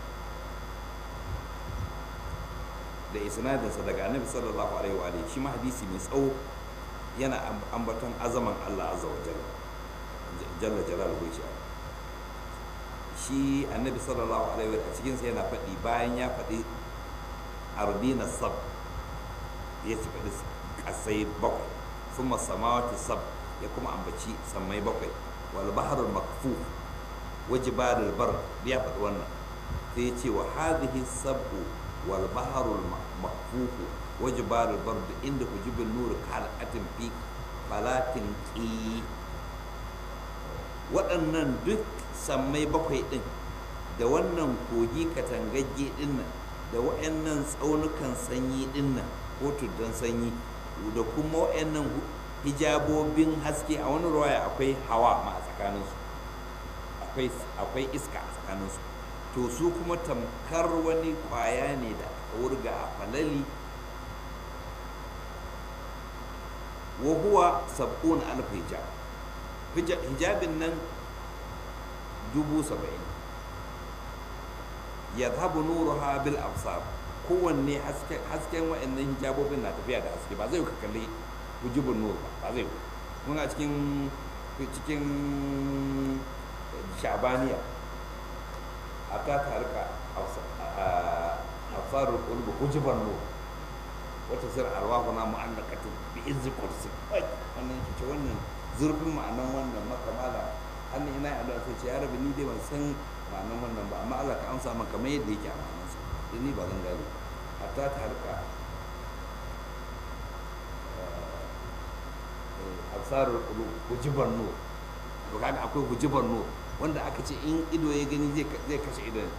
da isnadinsa daga annabi sallallahu alaihi wa alihi shi ma hadisi mai tsawo yana ambaton azaman Allah azza wa jalla jalla jalaluhu shi shi annabi sallallahu alaihi wa a cikin sa yana faɗi bayan ya faɗi ardina sab ya ci faɗi kasai bakwai thumma samawati sab ya kuma ambaci sammai bakwai wal bahrul makfuf wa jibalul bar ya faɗi wannan sai ya ce wa hadhihi sabu wal bahrul makfuf wa jibalul bar inda hujubin nur kal'atin fi falatin qi waɗannan duk sammai bakwai ɗin da wannan kogi katangagge ɗin nan da waɗannan tsaunukan sanyi ɗin nan ko tuddan sanyi da kuma waɗannan hijabobin haske a wani ruwaya akwai hawa ma a tsakaninsu akwai iska a tsakaninsu to su kuma tamkar wani kwaya ne da aka wurga a falali wa huwa sab'un alf hijab hijabin nan dubu saba'in ya zahabu nuruha bil absar kowanne hasken wa'annan hijabobin na tafiya da haske ba zai ka kalli hujubun nur ba ba zai mun a cikin cikin shabaniya a ta tarika absarul qulub hujuban nur wata sir arwahuna mu'allaqatun bi izzi kursi wannan ce wannan zurfin ma'anan wannan makamala hannun ina yi addu'a sai ce ya rabi ni dai ban san ma'anan wannan ba amma Allah ka amsa maka kamar yadda yake a ma'anansa don ni ba zan gane hatta ta harka absarul qulub hujiban nur to kaga akwai hujiban nur wanda aka ce in ido ya gani zai kashe idon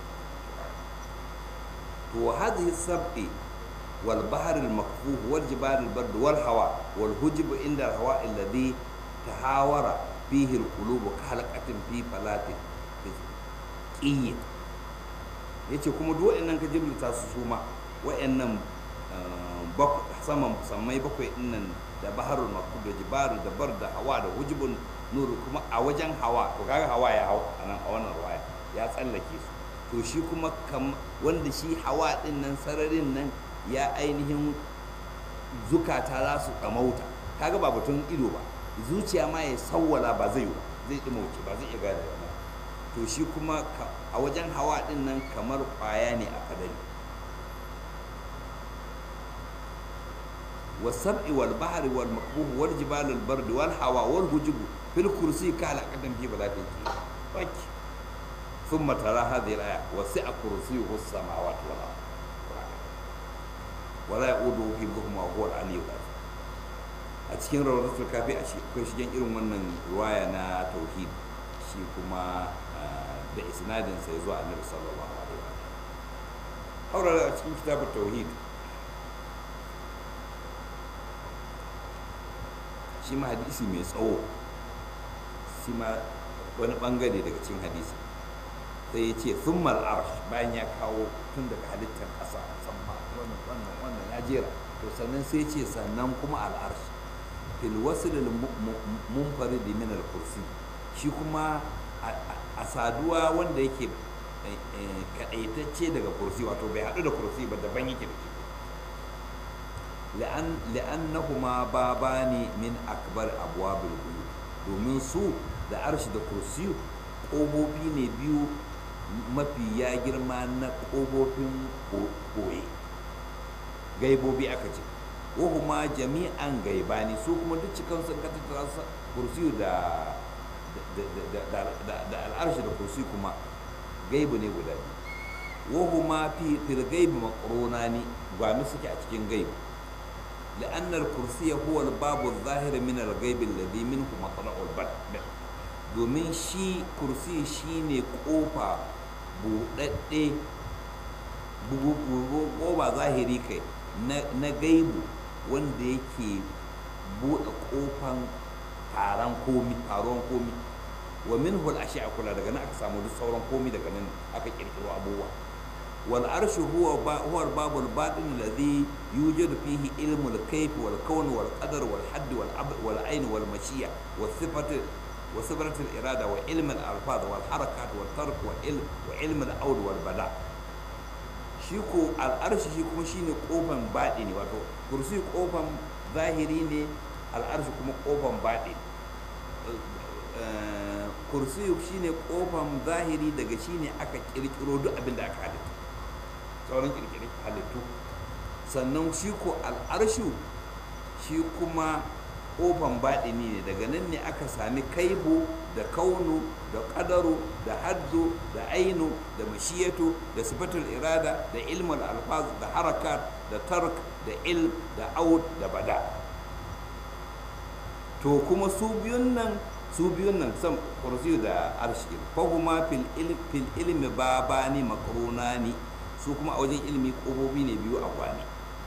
to hadhihi sab'i والبحر المكفوف والجبال البرد والهواء والهجب عند الهواء الذي تهاور فيه القلوب كحلقة في فلات قية yace kuma duk wa'annan ka jibrita su suma wa'annan saman sammai bakwai dinnan da baharul makub da jibaru da bar da hawa da hujubun nuru kuma a wajen hawa to kaga hawa ya hau a nan a wannan ruwaya ya tsallake su to shi kuma wanda shi hawa din nan sararin nan ya ainihin zukata za su ɗamauta kaga ba batun ido ba zuciya ma ya sawwala ba zai yi zai ɗimauce ba zai iya gane ba to shi kuma a wajen hawa ɗin nan kamar ƙwaya ne a kadari والسبع والبحر والمكبوه والجبال البرد والهواء والهجب في الكرسي كالعقدم في بلاد الجيل ثم ترى هذه الآية وسع كرسيه السماوات والأرض wala ya udu hibbuhum wa huwa al-aliyyu a cikin rawdatul kafi a akwai shigen irin wannan ruwaya na tauhid shi kuma da isnadin sa zuwa annabi sallallahu alaihi wa haura a cikin kitabut tauhid shi ma hadisi mai tsawo shi ma wani bangare daga cikin hadisi sai ya ce thummal arsh bayan ya kawo tun daga halittar ƙasa musamman wannan wannan wannan ya jera to sannan sai ce sannan kuma al'arsh fil wasl al munfarid min al kursi shi kuma a saduwa wanda yake kadaitacce daga kursi wato bai hadu da kursi ba daban yake da shi la'an la'annahuma babani min akbar abwabil ghuyub domin su da arshi da kursi ƙofofi ne biyu mafi ya girma na ƙofofin koye gaibobi aka ce wahuma jami'an gaibani su kuma duk cikin sun ka tattara kursiyu da da al'arshi da kursi kuma gaibu ne guda biyu wahuma fi fil gaibi maqrunani gwami suke a cikin gaibu لأن الكرسي هو الباب الظاهر من الغيب الذي منه مطلع البدء domin shi kursi shi ne ƙofa buɗaɗɗe ƙofa zahiri kai na gaibu wanda yake buɗe ƙofan taron komi taron komi wa minhu al-ashya kula daga nan aka samu duk sauran komai daga nan aka kirkiro abubuwa wal arshu huwa ba huwa babul batin alladhi yujadu fihi ilmu al-kayf wal kawn wal qadar wal hadd wal abd wal ayn wal mashiya wal sifat wa sifat al-irada wa ilm al-alfaz wal harakat wal tark wa ilm wa ilm al-awd wal bada shi ko al-arshi shi kuma shine kofan batini wato kursi kofan zahiri ne al-arshi kuma kofan batini kursiyu shine kofan zahiri daga shine aka kirkiro duk abin da aka halittu sauran kirkiri halittu sannan shi ko al'arshu shi kuma kofan baɗini ne daga nan ne aka sami kaibu da kaunu da ƙadaru da haddu da ainu da mashiyatu da sifatul irada da ilmul alfaz da harakat da tark da ilm da aud da bada to kuma su biyun nan su biyun nan sam kursiyu da arshi fahuma fil fil ilmi babani makrunani su kuma a wajen ilmi kofofi ne biyu a kwani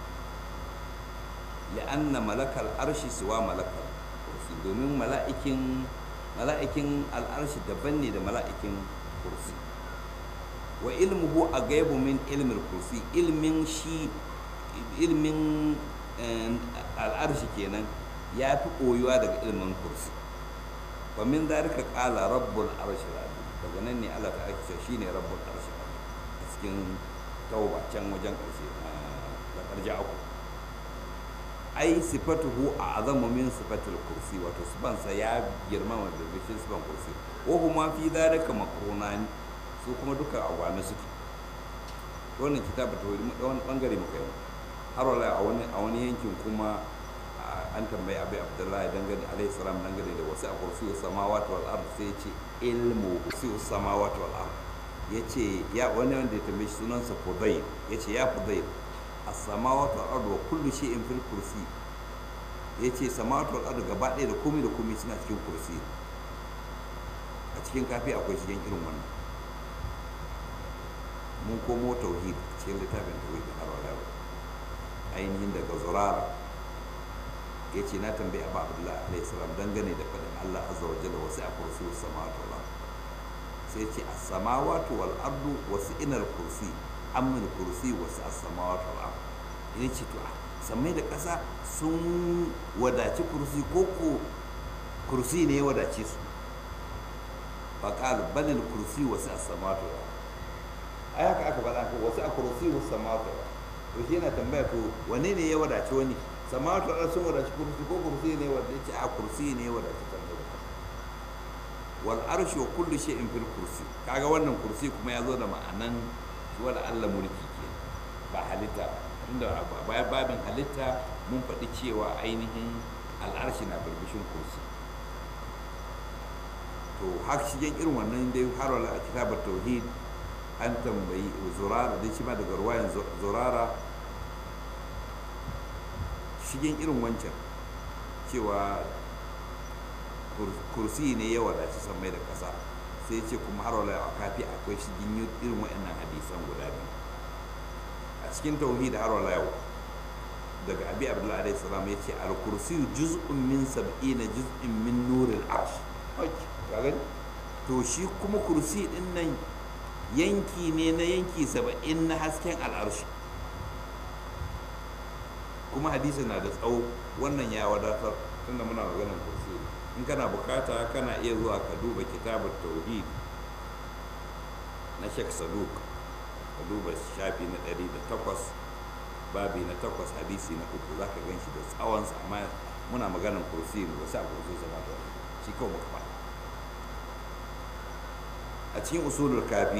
li'anna malakal arshi siwa malakal kursi domin mala'ikin mala'ikin al'arshi daban ne da mala'ikin kursi wa ilmuhu a gaibu min ilmin kursi ilmin shi ilmin al'arshi kenan ya fi koyuwa daga ilmin kursi wa min zalika qala rabbul arshi azim daga nan ne Allah ta ake shine rabbul arshi azim a cikin tauba can wajen karshe da karja uku ai sifatuhu a azamu min sifatul kursi wato sifansa ya girmama da bishin sifan kursi wa huma fi zalika makrunani su kuma duka agwame suke wannan kitabu ta wani bangare muka yi har wala a wani a wani yankin kuma an tambayi abai abdullahi dangane alayhi salam dangane da wasu a kursi samawati wal ard sai ce ilmu kursi samawati wal ard yace ya wani wanda ya tambaye shi sunansa fudayl yace ya fudayl as-samawati wal ard wa kullu shay'in fil kursi yace samawati wal ard gaba ɗaya da komai da komai suna cikin kursi a cikin kafi akwai shigen irin wannan mun komo tauhid cikin littafin tauhid har wala ainihin daga zurara ya ce na tambayi abu abdullahi alaihi salam dangane da faɗin allah azza wa jalla wasu a kursi samawati wal ard sai ce as-samawati wal ardu wasu inar kursi amin kursi wasu as-samawati wal ard ya ce to samai da ƙasa sun wadaci kursi ko ko kursi ne ya wadace su faƙal balil kursi wasu as-samawati wal ard ai haka aka faɗa ko wasu a kursi wasu samawati wal ard to shi yana tambaya to wane ne ya wadace wani samawatu da sun wadaci kursi ko kursi ne wanda yace a kursi ne wadaci kan da wal arshu wa kullu shay'in fil kursi kaga wannan kursi kuma ya zo da ma'anan wal Allah mulki ke ba halitta inda bayan babin halitta mun faɗi cewa ainihin al'arshi na birbishin kursi to har shigen irin wannan dai har wala a kitabar tauhid an tambayi zurara dai shi ma daga ruwayan zurara shigen irin wancan cewa kursi ne ya wadaci sammai da ƙasa sai ce kuma har wala a kafi akwai shigin irin waɗannan hadisan guda biyu a cikin tauhid har wala yau daga abi abdullahi alaihi salam ya ce al kursi juz'un min sab'ina juz'in min nuril arsh to shi kuma kursi din nan yanki ne na yanki saba'in na hasken al'arshi kuma hadisi na da tsawo wannan ya wadatar tunda muna maganar kursi in kana bukata kana iya zuwa ka duba kitabar tauhid na shek saduk ka duba shafi na 108 babi na 8 hadisi na uku za ka gan shi da tsawonsa amma muna maganar kursi ne ba sa kursi zama da shi kawai muka faɗa a cikin usulul kafi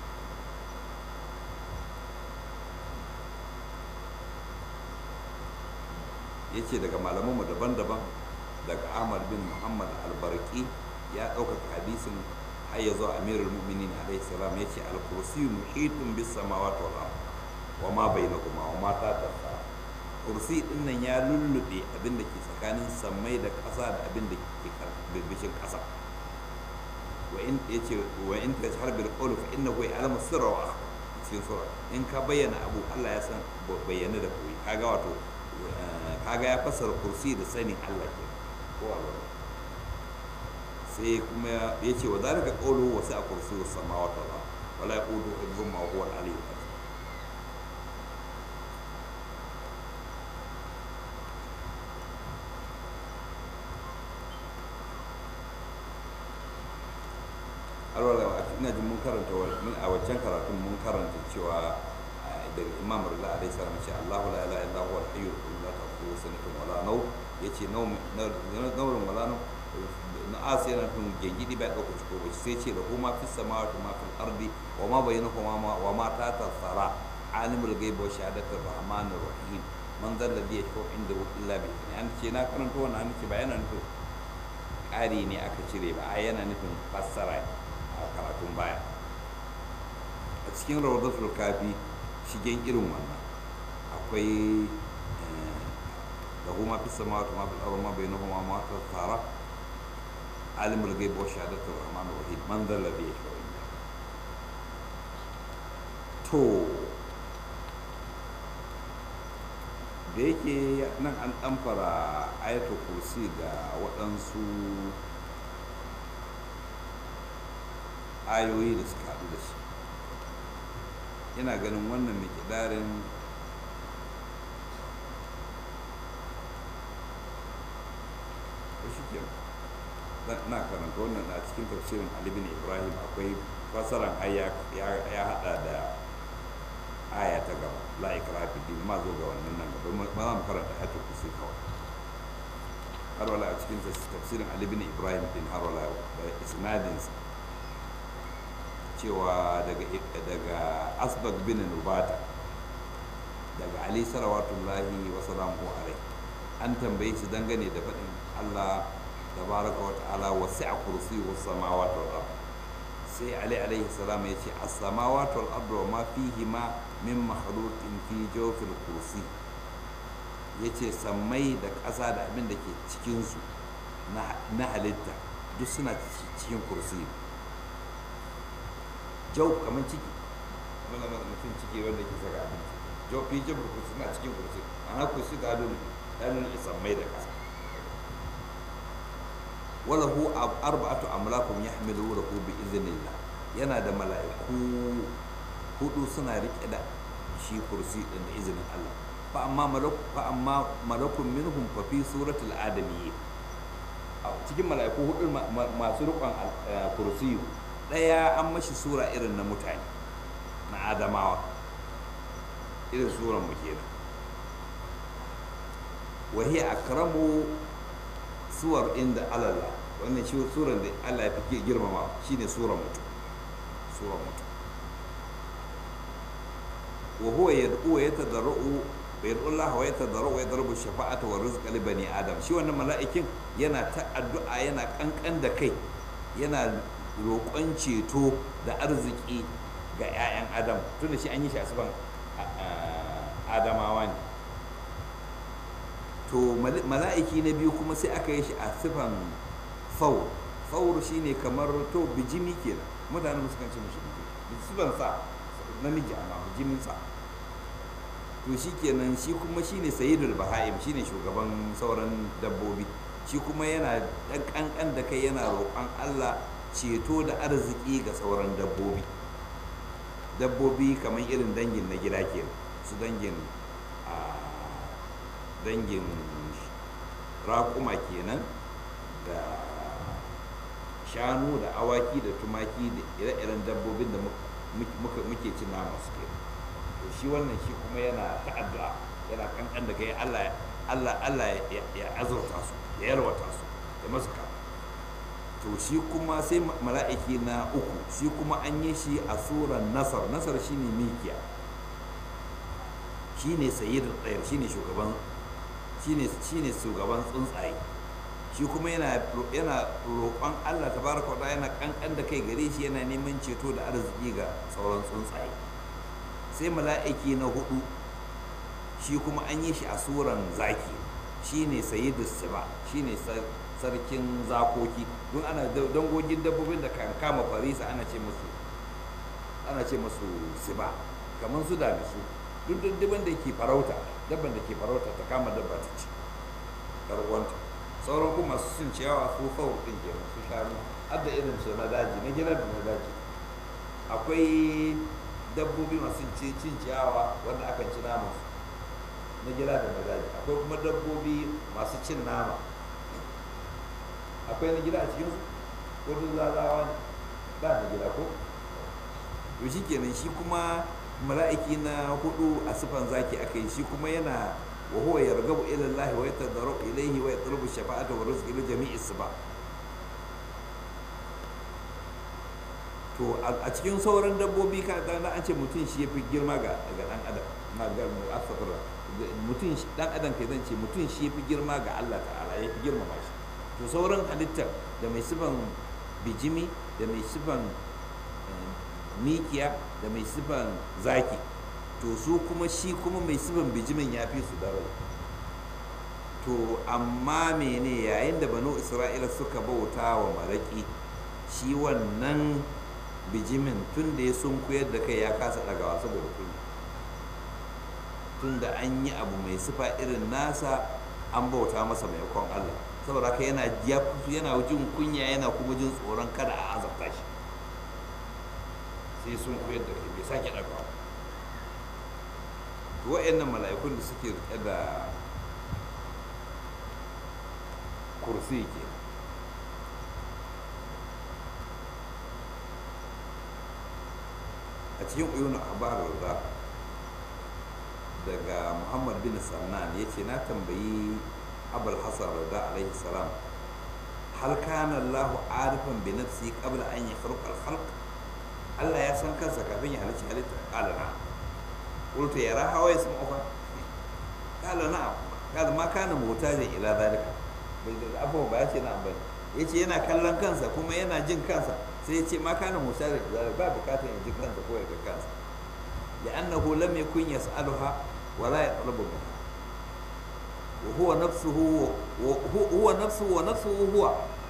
ya ce daga malamanmu daban-daban daga ahmad bin muhammad albarki ya ɗaukaka hadisin har ya zo amirul mu'minin alaihi salam ya ce al-kursi muhitun bis samawati wal ard wa ma bainakuma wa ma tatasa kursi din nan ya lullube abin da ke tsakanin sammai da ƙasa da abin da ke birbishin ƙasa wa in yace wa in tashhar bil qawl fa innahu ya'lamu sirra wa akhfa cikin sura in ka bayyana abu Allah ya san bayyana da koyi kaga wato kaga ya fassara kursi da sanin Allah ke ko Allah sai kuma ya ce wa zalika qawlu wa sa'a kursiyyu samawati wal ard wala yaqudu hibbuhuma wa huwa al-aliyyul azim alwala ina jin mun karanta a waccan karatun mun karanta cewa daga imam rila alaihi salam ce Allahu la ilaha illa huwa al-hayyul qayyum la ta'khudhuhu sinatun wala nawm yace nawm nawm wala nawm na asi yana tun gengidi bai dauka ciko ba sai ce da kuma fis samawati ma fil ardi wa ma bainahuma ma wa ma ta tasara alimul ghaibi wa shahadatir rahmanir rahim man zal ladhi yashfa'u indahu illa bi idhnihi an ce na karanta wannan an ce ba yana nufin ƙari ne aka cire ba a yana nufin fassara a karatun baya a cikin rawdatul kafi shigen irin wannan akwai da kuma fi sama ta mafi tsaro ma bai nufa ma ta tsara alimul gaibu wa shahadatul rahman rahim man zalla bi yashfa'u to da yake nan an ɗamfara ayatul kursi ga waɗansu ayoyi da suka haɗu da shi ina ganin wannan mikidarin shi ke na karanta wannan a cikin tafsirin alibin ibrahim akwai fasaran ya hada da aya ta gaba la ikra fi din ma zo ga wannan nan gaba ma za mu karanta ayatul kursi kawai har wala a cikin tafsirin alibin ibrahim din har wala da isnadinsa cewa daga asbag bin nubata daga ali sarawatullahi wa salamu alai an tambaye shi dangane da faɗin allah tabaraka wa ta'ala wa sa'a kursi wa samawati wal ard sai ali alaihi salam ya ce as-samawati wal ard wa ma fihi ma min makhluqin fi jawfil kursi yace sammai da ƙasa da abin da ke cikin su na halitta duk suna cikin kursi jau kamar ciki wanda mutum ciki wanda ke saka abinci jau fi jabar kursi na cikin kursi ana kursi ga adon ɗanin isan mai da ƙasa wala hu arba'atu amlakum yahmilu lahu bi idhnillah yana da mala'iku hudu suna rike da shi kursi din da izinin Allah fa amma malak fa amma malakun minhum fa fi suratul adamiyyin cikin mala'iku hudu masu rikon kursi ɗaya an mashi sura irin na mutane na adamawa irin suran mu kenan wahi akramu suwar inda alalla wannan shi suran da Allah ya fi girmama shine suran mutum suran mutum wa huwa yad'u wa yatadarru wa yad'u Allah wa yatadarru wa yadrubu shafa'ata wa rizqa li bani adam shi wannan mala'ikin yana ta addu'a yana kankan da kai yana roƙon ceto da arziki ga 'ya'yan adam tunda shi an yi shi a sifan adamawa ne to mala'iki na biyu kuma sai aka yi shi a sifan faur faur shi ne kamar to bijimi kenan mutane musu kan ce mashi sifan sa namiji amma bijimin sa to shi kenan shi kuma shi ne sayidul baha'im shi ne shugaban sauran dabbobi shi kuma yana ɗan ƙanƙan da kai yana roƙon allah ceto da arziki ga sauran dabbobi dabbobi kamar irin dangin na gida ke su dangin a dangin raƙuma kenan da shanu da awaki da tumaki da ire-iren dabbobin da muke cin nama su ke to shi wannan shi kuma yana ta'adda yana kankan da kai allah allah ya azurta su ya yarwata su ya masu kama to shi kuma sai mala'iki na uku shi kuma an yi shi a suran nasar nasar shine mikiya shine sayyid tsayar shine shugaban shine shine shugaban tsuntsaye shi kuma yana yana roƙon Allah tabaraka wa yana kankan da kai gare shi yana neman ceto da arziki ga sauran tsuntsaye sai mala'iki na hudu shi kuma an yi shi a suran zaki shine sayyidus siba shine sarkin zakoki don ana dangogin dabbobin da kan kama farisa ana ce musu ana ce musu siba kamar su dami su duk dabban da ke farauta dabban da ke farauta ta kama dabba ta ci karwanta sauran kuma masu cin ciyawa su kawai ɗin ke su shanu har da irin su na daji na gida da na daji akwai dabbobi masu cin ciyawa wanda akan ci naman su na gida da na daji akwai kuma dabbobi masu cin nama akwai na gida a cikinsu ko duk zazawa ne ba na gida ko to shi kenan shi kuma mala'iki na hudu a sifan zaki aka yi shi kuma yana wa huwa yargabu ila Allah wa yatadarru ilayhi wa yatlubu shafa'ata wa rizqi li jami'i siba to a cikin sauran dabbobi ka ga an ce mutum shi yafi girma ga ga dan adam na ga asfara mutum dan adam kai zan ce mutum shi yafi girma ga Allah ta'ala yafi girmama shi to sauran halittar da mai sifan bijimi da mai sifan mikiya da mai sifan zaki to su kuma shi kuma mai sifan bijimin ya fi su daraja to amma mene yayin da banu isra'ila suka bauta wa maraki shi wannan bijimin tun da ya sun koyar da kai ya kasa ɗagawa saboda kunya tun da an yi abu mai sifa irin nasa an bauta masa maimakon allah saboda haka yana yana jin kunya yana kuma jin tsoron kada a azabta shi sai sun koyar da kai bai sake ɗagawa to wa'annan mala'ikun da suke rike da kursi ke a cikin uyun abar da daga muhammad bin sannan ya ce na tambayi abul hasan rada alaihi salam hal kana allahu arifan bi nafsi qabla an yakhluqa al-khalq Allah ya san kansa kafin ya halicci halitta qala na qultu yara hawa yasma'u qala na qala ma kana muhtajan ila zalika bai da abu ba ya ce na bane yace yana kallon kansa kuma yana jin kansa sai ya ce ma kana muhtajan ila zalika ba bukatar ya ji kansa ko ya ga kansa لأنه لم يكن يسألها ولا يطلب منها وهو نفسه وهو نفسه ونفسه هو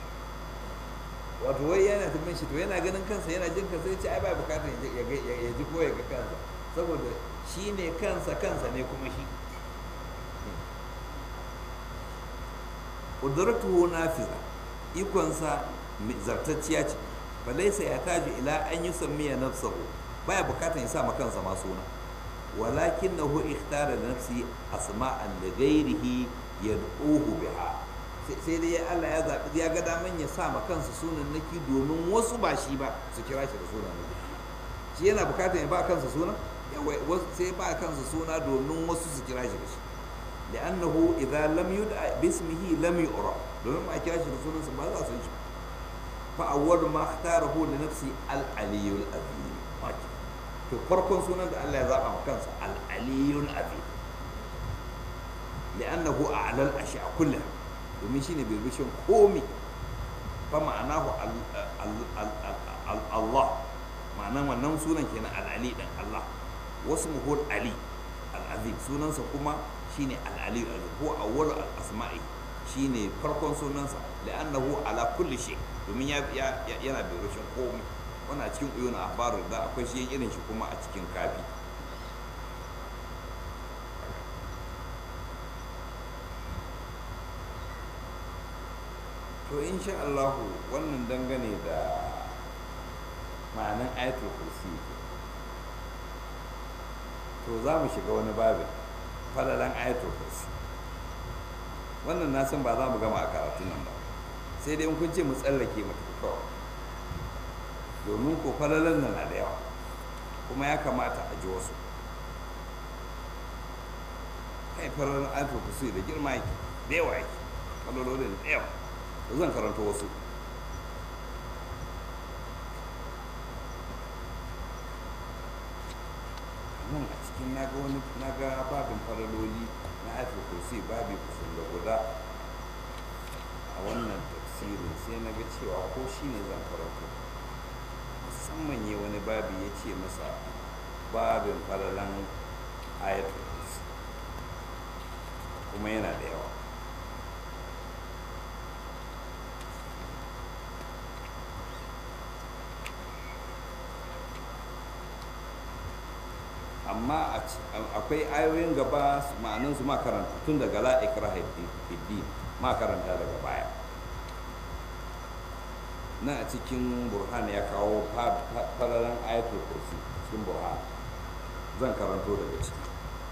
wato wai yana tumin shi to yana ganin kansa yana jin kansa ya ce ai ba bukatar ya ji ko ya ga kansa saboda shi ne kansa kansa ne kuma shi ƙudurtuhu nafiza ikonsa zartacciya ce balaisa ya taji ila an yi sammiya nafsahu baya bukatar ya sa ma kansa ma suna walakin na hu ikhtara da nafsi asma'an da gairihi yad'uhu biha sai dai Allah ya zaɓi ya ga daman ya sa ma kansa sunan naki domin wasu ba shi ba su kira shi da sunan naki shi yana bukatar ya ba kansa suna sai ba kansa suna domin wasu su kira shi da shi li'annahu idza lam yud'a bismihi lam yu'ra domin ba kira shi da sunansa ba za su yi shi fa awwalu ma ikhtarahu li nafsi al-aliyyul azim to farkon sunan da Allah ya zaba ma kansa al-aliyyul azim li'annahu a'lal ashya kullaha domin shi ne birbishin komi fa ma'anahu Allah ma'anan wannan sunan kenan al'ali ɗin Allah wasu muhul ali al'azim sunansa kuma shine al'ali al'azim ko awwal al'asma'i shine farkon sunansa la'annahu ala kulli shay domin yana birbishin komi wannan cikin uyun ahbaru da akwai shi irin shi kuma a cikin kafi to insha Allah wannan dangane da ma'anin ayatul kursi to za mu shiga wani babin falalan ayatul kursi wannan na san ba za mu gama a karatun nan ba sai dai in kun ce mu tsallake mu tafi kawai domin ko falalan nan na da yawa kuma ya kamata a ji wasu kai falalan ayatul kursi da girma yake da yawa yake falalolin da yawa zan karanta wasu nan a cikin naga wani naga babin faraloli na haifar kursi babi kusan da guda a wannan tafsirin sai na ga cewa ko shi ne zan karanta musamman yi wani babi ya ce masa babin falalan ayatul kursi kuma yana da yawa amma akwai ayoyin gaba ma'anin su makaranta tun daga la ikraha fiddi ma karanta daga baya na a cikin burhan ya kawo fararen ayatul kursi cikin burhan zan karanto daga ciki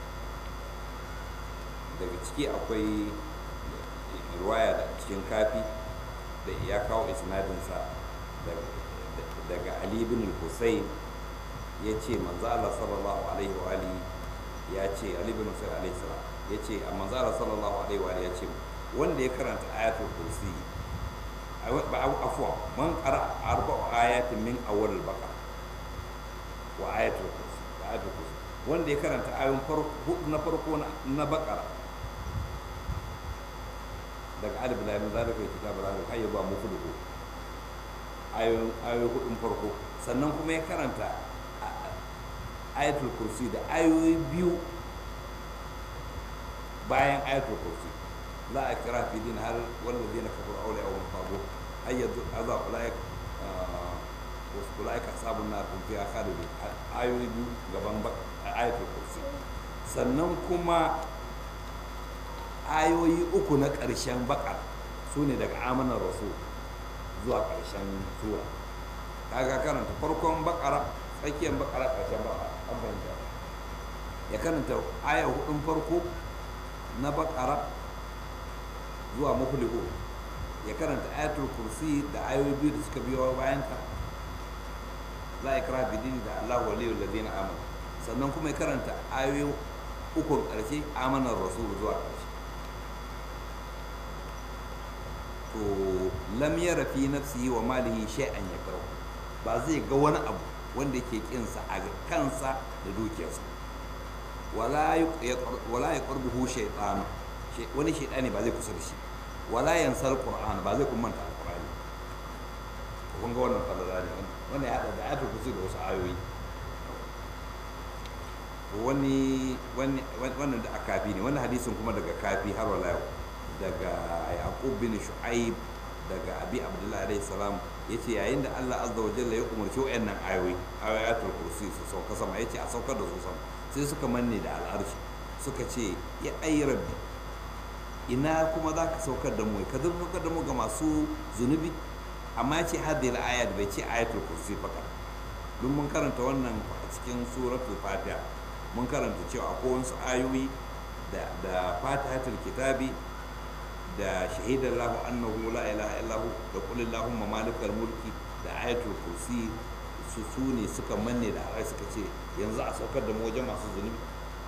daga ciki akwai ruwaya da cikin kafi da ya kawo isnadinsa daga ali bin hussein ya ce manzo Allah sallallahu alaihi wa alihi ya ce ali bin hussein alaihi salam ya ce a manzo Allah sallallahu alaihi wa alihi ya ce wanda ya karanta ayatul kursi afwa man qara arba'u ayatin min awwal al-baqara wa ayatul kursi wa ayatul kursi wanda ya karanta ayoyin farko hudu na farko na baqara daga alif lam zalika kitabul azim hayya ba mu kudu ayoyin ayoyin hudun farko sannan kuma ya karanta ayatul kursi da ayoyi biyu bayan ayatul kursi la ikra fi din har walladheena kafaru awliya wa tabu ayyadu azab ulaik wasu ulaik ashabun nar hum fiha khalidun ayoyi biyu gaban ayatul kursi sannan kuma ayoyi uku na ƙarshen bakar su ne daga amanar rasul zuwa ƙarshen sura kaga karanta farkon bakara tsakiyar bakara ƙarshen bakara an fahimta ya karanta aya hudun farko na bakara zuwa mafiliku ya karanta ayatul kursi da ayoyi biyu da suka biyo bayan ta la ikra bidin da Allah waliyul ladina amanu sannan kuma ya karanta ayoyi ukun ƙarshe amanar rasul zuwa ƙarshe to lam yara fi nafsihi wa malihi shay'an yakrahu ba zai ga wani abu wanda yake kinsa a kansa da dukiyarsa wala wala yaqrubuhu shaytan wani shaytani ba zai kusa da shi wala yansal qur'an ba zai kuma manta alqur'ani kun ga wannan falala ne wannan ya hada da ayatul kursi da wasu ayoyi wani wannan da akafi ne wannan hadisin kuma daga kafi har wala yau daga yaqub bin shu'aib daga abi abdullahi alayhi salam yace yayin da Allah azza wa jalla ya umarci wayannan ayoyi ayatul kursi su sauka sama yace a saukar da su sama sai suka manne da al'arshi suka ce ya ayi rabbi ina kuma za ka saukar da mu ka saukar da mu ga masu zunubi amma ya ce hadhihi al-ayat bai ce ayatul kursi fakat don mun karanta wannan a cikin suratul fatiha mun karanta cewa akwai wasu ayoyi da da fatihatul kitabi da shahidar lahu annahu la ilaha illahu da qul allahumma malikal mulki da ayatul kursi su su ne suka manne da arai suka ce yanzu a saukar da mu wajen masu zunubi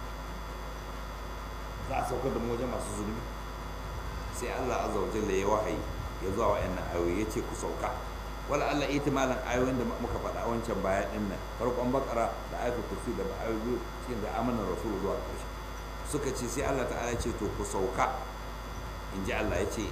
za a saukar da mu wajen masu zunubi sai Allah azza wa jalla ya wahayi ya zuwa wa'annan ayoyi ya ce ku sauka wala Allah ihtimalan ayoyin da muka faɗa wancan baya din nan farkon bakara da ayatul kursi da ayoyi cikin da amanar rasul zuwa ƙarshe suka ce sai Allah ta'ala ya ce to ku sauka in ji Allah ya ce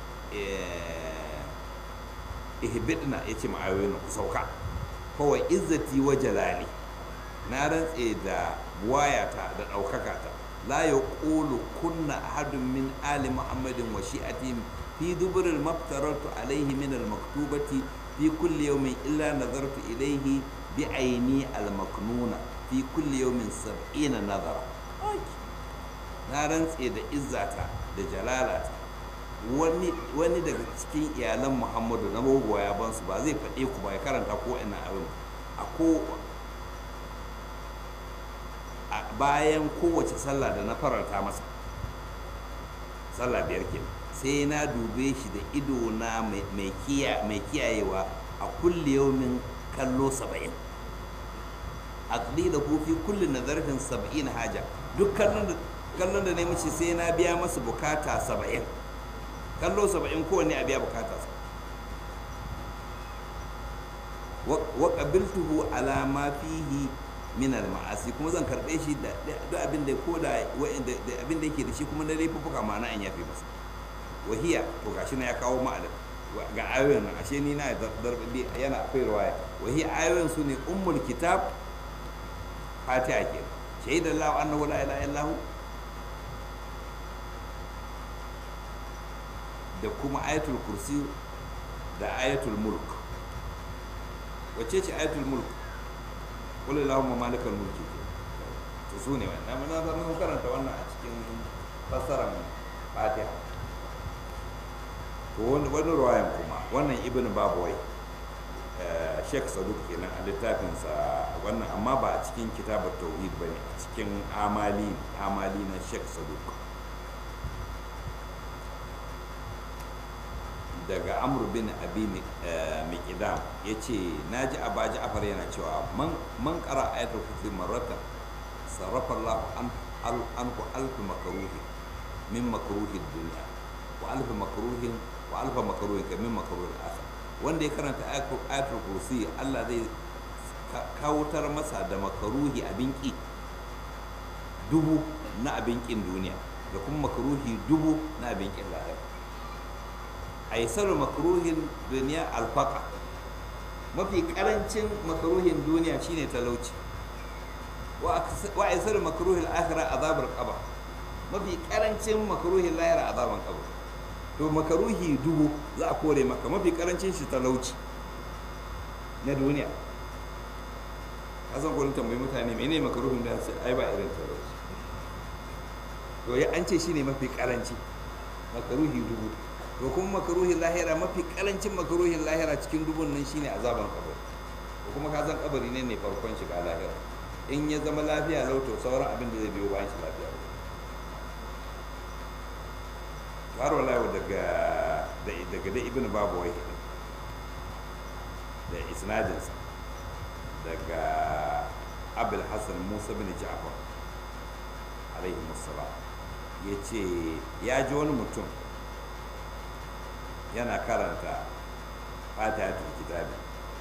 ihbidna ya ce ma'ayoyin ku sauka kawai izzati wa jalali na rantse da buwayata da ɗaukaka ta la ya ƙulu kunna ahadun min ali muhammadin wa shi'ati fi duburin maftarartu alaihi min al-maktubati fi kulli yawmin illa nazartu ilaihi bi aini al-maknuna fi kulli yawmin sab'ina nazara na rantse da izzata da jalalata wani daga cikin iyalan muhammadu na magoya bansu ba zai faɗe ku ba ya karanta ko ina abin a ko bayan kowace sallah da na faranta masa sallah biyar ke sai na dube shi da ido na mai kiyayewa a kulle yaumin kallo saba'in aqlila hu fi kulli nazarfin saba'in haja duk kallon da na mishi sai na biya masa bukata saba'in kallo saba'in kowanne a biya bukata sa wa qabiltuhu ala ma fihi min al ma'asi kuma zan karbe shi da duk abin da ko da abin da yake da shi kuma na laifuka ma'ana in yafi masa wahiya to gashi na ya kawo ma'ana ga ayoyin nan ashe ni na darbi yana akwai riwaya wahiya ayoyin su ne ummul kitab fatiha ke shahidallahu annahu la ilaha illahu da kuma ayatul kursi da ayatul mulk wacce ce ayatul mulk qul allahumma malikal mulki to su ne wannan mun zama mun karanta wannan a cikin fassarar fatiha to wani ruwayan kuma wannan ibn babawai sheikh saduk kenan a littafinsa wannan amma ba a cikin kitabar tauhid ba ne a cikin amali amali na sheikh saduk daga amur bin abi miqdam ya ce na ji a baji afar yana cewa man kara ayatul kursi marratan sarrafa Allah an ku alfi makaruhi min makaruhi duniya wa alfi makaruhin wa alfa makaruhin ka min makaruhin akhir wanda ya karanta ayatul kursi Allah zai kawutar masa da makaruhi abin ki dubu na abin kin duniya da kuma makaruhi dubu na abin kin lahira aisar makaruhin duniya alfaka mafi karancin makaruhin duniya shine talauci wa aisar makaruhin akhira azabar qaba mafi karancin makaruhin lahira azaban qaba to makaruhi dubu za a kore maka mafi karancin shi talauci na duniya kasan kwanin tambayi mutane mene makaruhin da sai ai ba irin talauci to ya an ce shine mafi karanci makaruhi dubu to kuma makaruhin lahira mafi karancin makaruhin lahira cikin dubun nan shine azaban kabari to kuma ka san kabari ne ne farkon shiga lahira in ya zama lafiya lau to sauran abin da zai biyo bayan shi lafiya lau har wala daga daga da ibn babu wai da isnadinsa daga abul hassan musa bin ja'far alaihi musallam ya ce ya ji wani mutum yana karanta fatihatul kitabi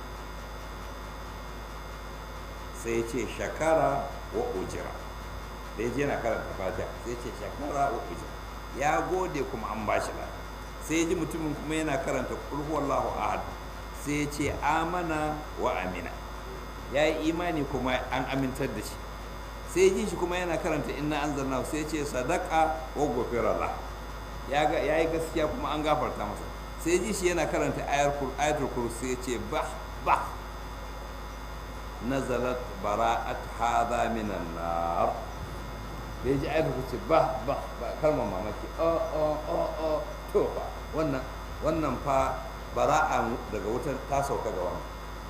sai ya ce shakara wa ujira da ya je yana karanta fatiha sai ya ce shakara wa ujira ya gode kuma an ba shi sai ya ji mutumin kuma yana karanta kulhu wallahu ahad sai ya ce amana wa amina ya yi imani kuma an amintar da shi sai ya ji shi kuma yana karanta inna anzalna sai ya ce sadaka wa gofirallah ya yi gaskiya kuma an gafarta masa sai ji shi yana karanta ayatul kursi ya ce bah bah nazalat bara'at hadha minan nar da ya ji ayatul kursi bah bah ba kalmar mamaki o o o o to fa wannan wannan fa bara'a daga wutar ta sauka ga wannan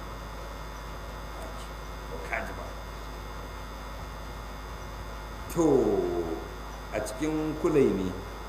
kaji ba to a cikin kulai ne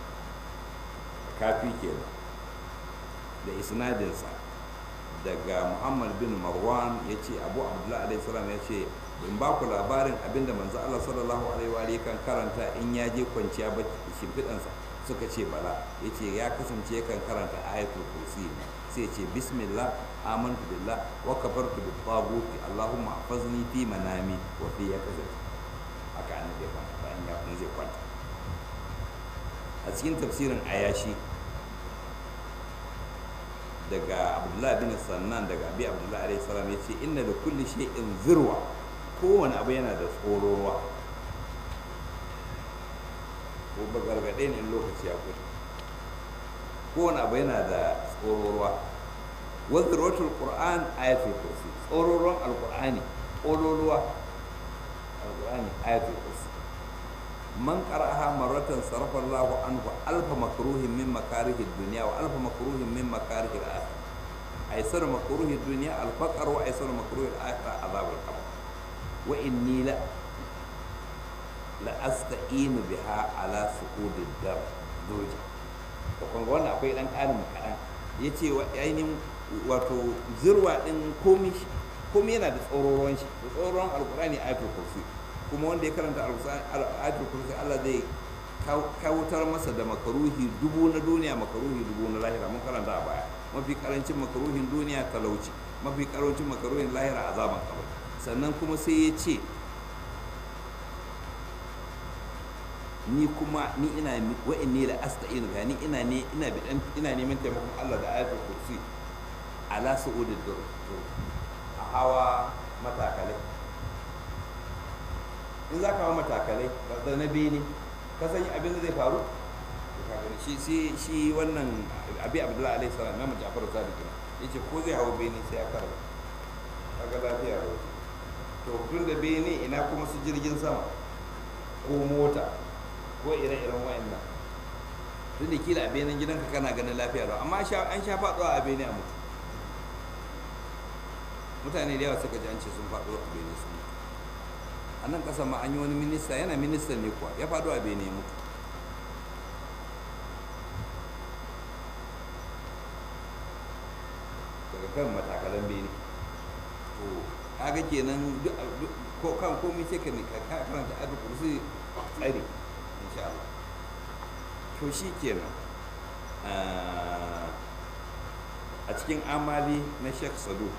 kafi kenan da isnadinsa daga muhammad bin marwan ya ce abu abdullahi alaihi salam ya ce in ba ku labarin abinda manzo Allah sallallahu alaihi wa kan karanta in ya je kwanciya ba shimfiɗansa suka ce bala ya ce ya kasance kan karanta ayatul kursi sai ce bismillah amantu billah wa kafartu bi taghuti allahumma hafizni fi manami wa fi yakazati haka annabi ya kwanta bayan ya zai kwanta a cikin tafsirin ayashi daga abdullahi bin sannan daga abi abdullahi alaihi salam ya ce inna da kulli shay'in zirwa kowane abu yana da tsororuwa ko ba gargaɗe ne lokaci ya kuɗi kowane abu yana da tsororuwa wa zirwatul qur'an ayatul kursi tsororuwan alqur'ani tsororuwa alqur'ani ayatul kursi man qara'aha marratan sarafa Allah anhu alfa makruhin min makarihid dunya wa alfa makruhin min makarihil akhirah aysar makruhid dunya al-faqr wa aysar makruhil akhirah azab al-qabr wa inni la la asta'inu biha ala suqudid dar doji to kun wannan akwai dan karin kadan yace wa ainihin wato zirwa din komi komi yana da tsororon shi tsororon alqur'ani ayatul kursi kuma wanda ya karanta ayatul kursi Allah zai kawutar masa da makaruhi dubu na duniya makaruhi dubu na lahira mun karanta a baya mafi karancin makaruhin duniya talauci mafi karancin makaruhin lahira azaban kabari sannan kuma sai ya ce ni kuma ni ina wa inni la asta'inu ga ni ina ne ina bidan ina neman taimakon Allah da ayatul kursi ala su'udid dur a hawa matakalai in za ka hawa matakalai da na bene ka san abin da zai faru shi shi shi wannan abi abdullahi alaihi salam ya jafar sadiq ne yace ko zai hawa bene sai ya karba kaga lafiya ro to tun da bene ina kuma su jirgin sama ko mota ko ire-iren wayannan tun da kila a benin gidanka kana ganin lafiya lau amma an sha faɗuwa a bene a mutu mutane da yawa suka ji an ce sun faɗo a bene sun mutu a nan ƙasar ma an yi wani minista yana ministan ne kuwa ya faɗo a bene ya mutu daga kan matakalan bene to kaga kenan ko kan komai sai ka ne ka karanta adu kursi tsari insha Allah to shi kenan a cikin amali na Sheikh Saduk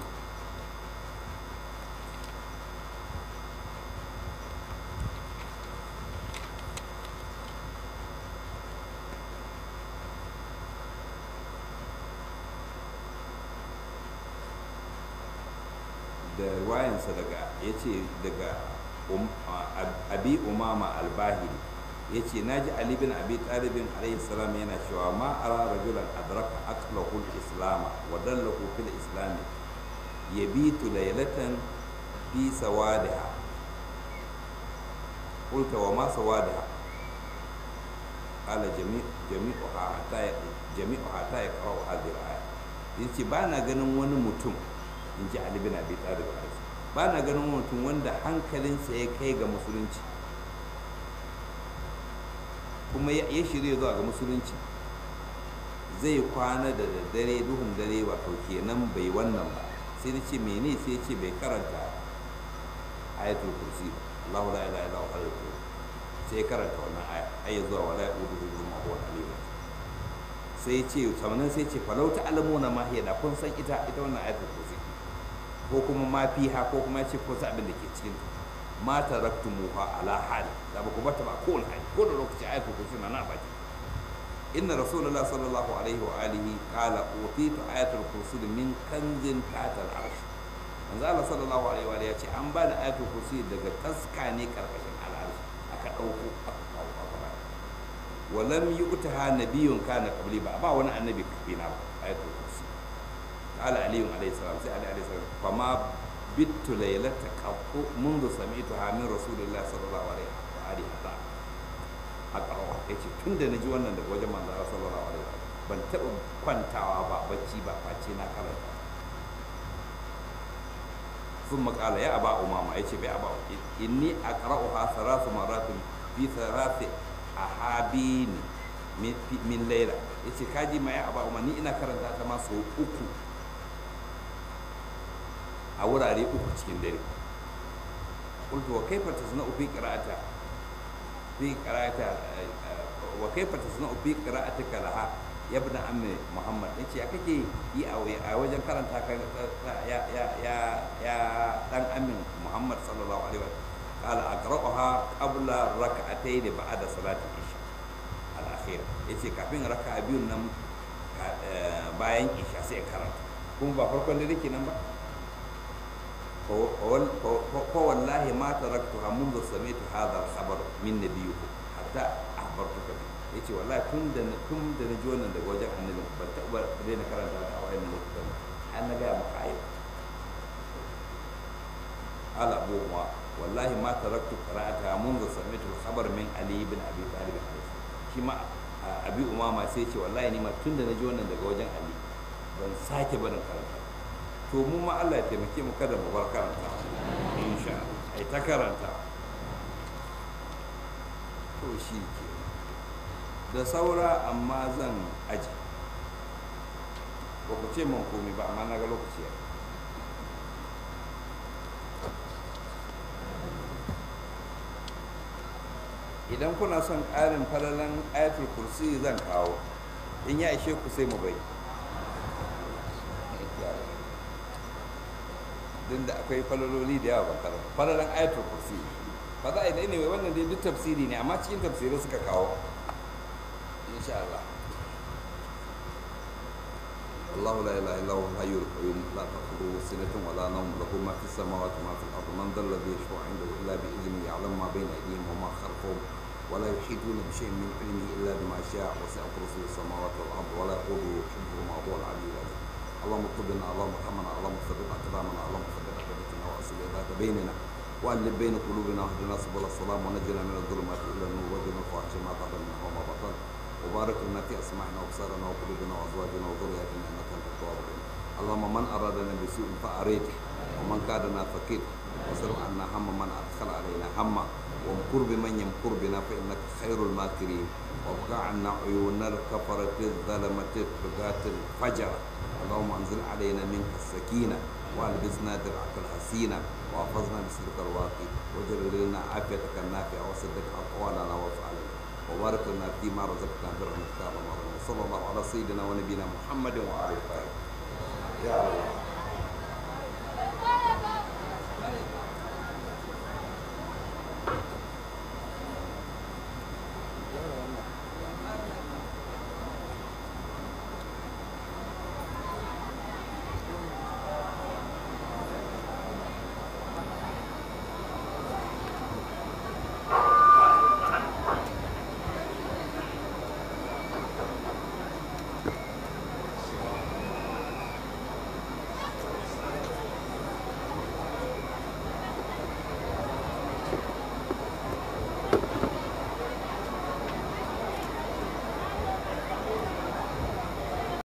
da ruwayansa daga ya ce daga abi umama albahiri ya ce na ji ali bin abi talibin alaihi salam yana cewa ma ara rajulan adraka aqlahu islam wa dallahu fil islam yabitu laylatan fi sawadiha qulta wa ma sawadiha qala jami' jami'uha hatta jami'uha hatta yaqra'u hadhihi al-aya yace ba na ganin wani mutum in ji Ali bin Abi Talib ba na ganin mutum wanda hankalinsa ya kai ga musulunci kuma ya shirya zuwa ga musulunci zai kwana da daddare duhun dare wato kenan bai wannan ba sai na ce mene sai ce bai karanta ayatul kursi Allahu la ilaha illa huwa sai karanta wannan aya ayya zuwa wala yuduhu ma huwa alim sai ce samanin sai ce falau ta alamuna ma hiya da kun san ita ita wannan ayatul kursi ko kuma ma fiha ko kuma ya ce ko sa abin da ke cikin ma taraktumuha ala hal da ba ku bata ba ko hali ko da lokaci ayatul kursi na na baki inna rasulullah sallallahu alaihi wa alihi qala utitu ayatul kursi min kanzin tatal arsh manzo Allah sallallahu alaihi wa alihi ya ce an ba da ayatul kursi daga taska ne karkashin al'arsh aka dauko aka kawo aka walam yu'taha nabiyyun kana qabli ba ba wani annabi kafina ba ayatul kursi قال علي عليه السلام سي علي عليه السلام فما بت ليلة قط منذ سمعتها من رسول الله صلى الله عليه وآله حتى أقرأ yace tun da naji wannan daga wajen manzo Allah sallallahu alaihi wasallam ban taɓa kwantawa ba bacci ba face na karanta sun makala ya aba umama yace bai aba inni aqra'uha thalath maratin fi thalath ahabin min layla yace kaji ma ya aba umma ni ina karanta ta ma sau uku a wurare uku cikin dare qultu wa kaifa tasna'u fi qira'ata fi qira'ata wa kaifa tasna'u fi qira'atika laha ya ibn ammi muhammad yace ya kake yi a wajen karanta ka ya ya ya ya dan amin muhammad sallallahu alaihi wa qala aqra'uha qabla rak'atayn ba'da salati isha al-akhir yace kafin raka'a biyun nan bayan isha sai karanta kuma ba farkon dare kenan ba فوالله ما تركتها منذ سمعت هذا الخبر من نبيكم حتى أخبرتك به yace wallahi tun da tun da na ji wannan daga wajen annabi ban taɓa daina karanta ta a wayannan lokutan har na gaya maka ayo ala abu ma wallahi ma taraktu qira'ata منذ سمعت الخبر من علي بن ابي طالب shi ma abi umama sai ce wallahi ni ma tun da na ji wannan daga wajen ali ban sake barin karanta to mu ma Allah ya taimake mu kada mu bar karanta insha Allah ai ta karanta to shi ke da saura amma zan aji ba ku ce man komai ba amma na ga lokaci ya idan kuna son ƙarin falalan ayatul kursi zan kawo in ya ishe ku sai mu bai din da akwai falaloli da yawa ban karanta falalan ayatul kursi ba za a yi ne wannan dai duk tafsiri ne amma cikin tafsirai suka kawo insha Allah الله لا اله الا هو الحي القيوم لا تاخذه سنه ولا نوم له ما في السماوات وما في الارض من ذا الذي يشفع عنده الا باذنه يعلم ما بين ايديهم وما خلفهم ولا يحيطون بشيء من علمه الا بما شاء وسع كرسيه السماوات والارض ولا يقوده حفظهما وهو العلي العظيم اللهم اطلبنا اللهم ارحمنا اللهم ثبت اقدامنا اللهم ثبت اقدامنا واصل ذات بيننا والف بين قلوبنا واهدنا سبل السلام ونجنا من الظلمات الى النور وجنا الفواحش ما ظهر منها وما بطن وبارك لنا في اسماعنا وابصارنا وقلوبنا وازواجنا وذرياتنا انك انت التواب الرحيم اللهم من ارادنا بسوء فاريده ومن كادنا فكيده واصرف عنا هم من ادخل علينا هما وامكر بمن يمكر بنا فانك خير الماكرين وابقى عنا عيون الكفرة الظلمة الطغاة الفجر اللهم انزل علينا منك السكينة والبسنا درعك الحسينة واحفظنا بسرك الواقي وجر لنا عافيتك النافعة وصدق اقوالنا وافعالنا وبارك لنا فيما رزقنا برحمتك يا رب العالمين صلى الله على سيدنا ونبينا محمد وعلى اله يا الله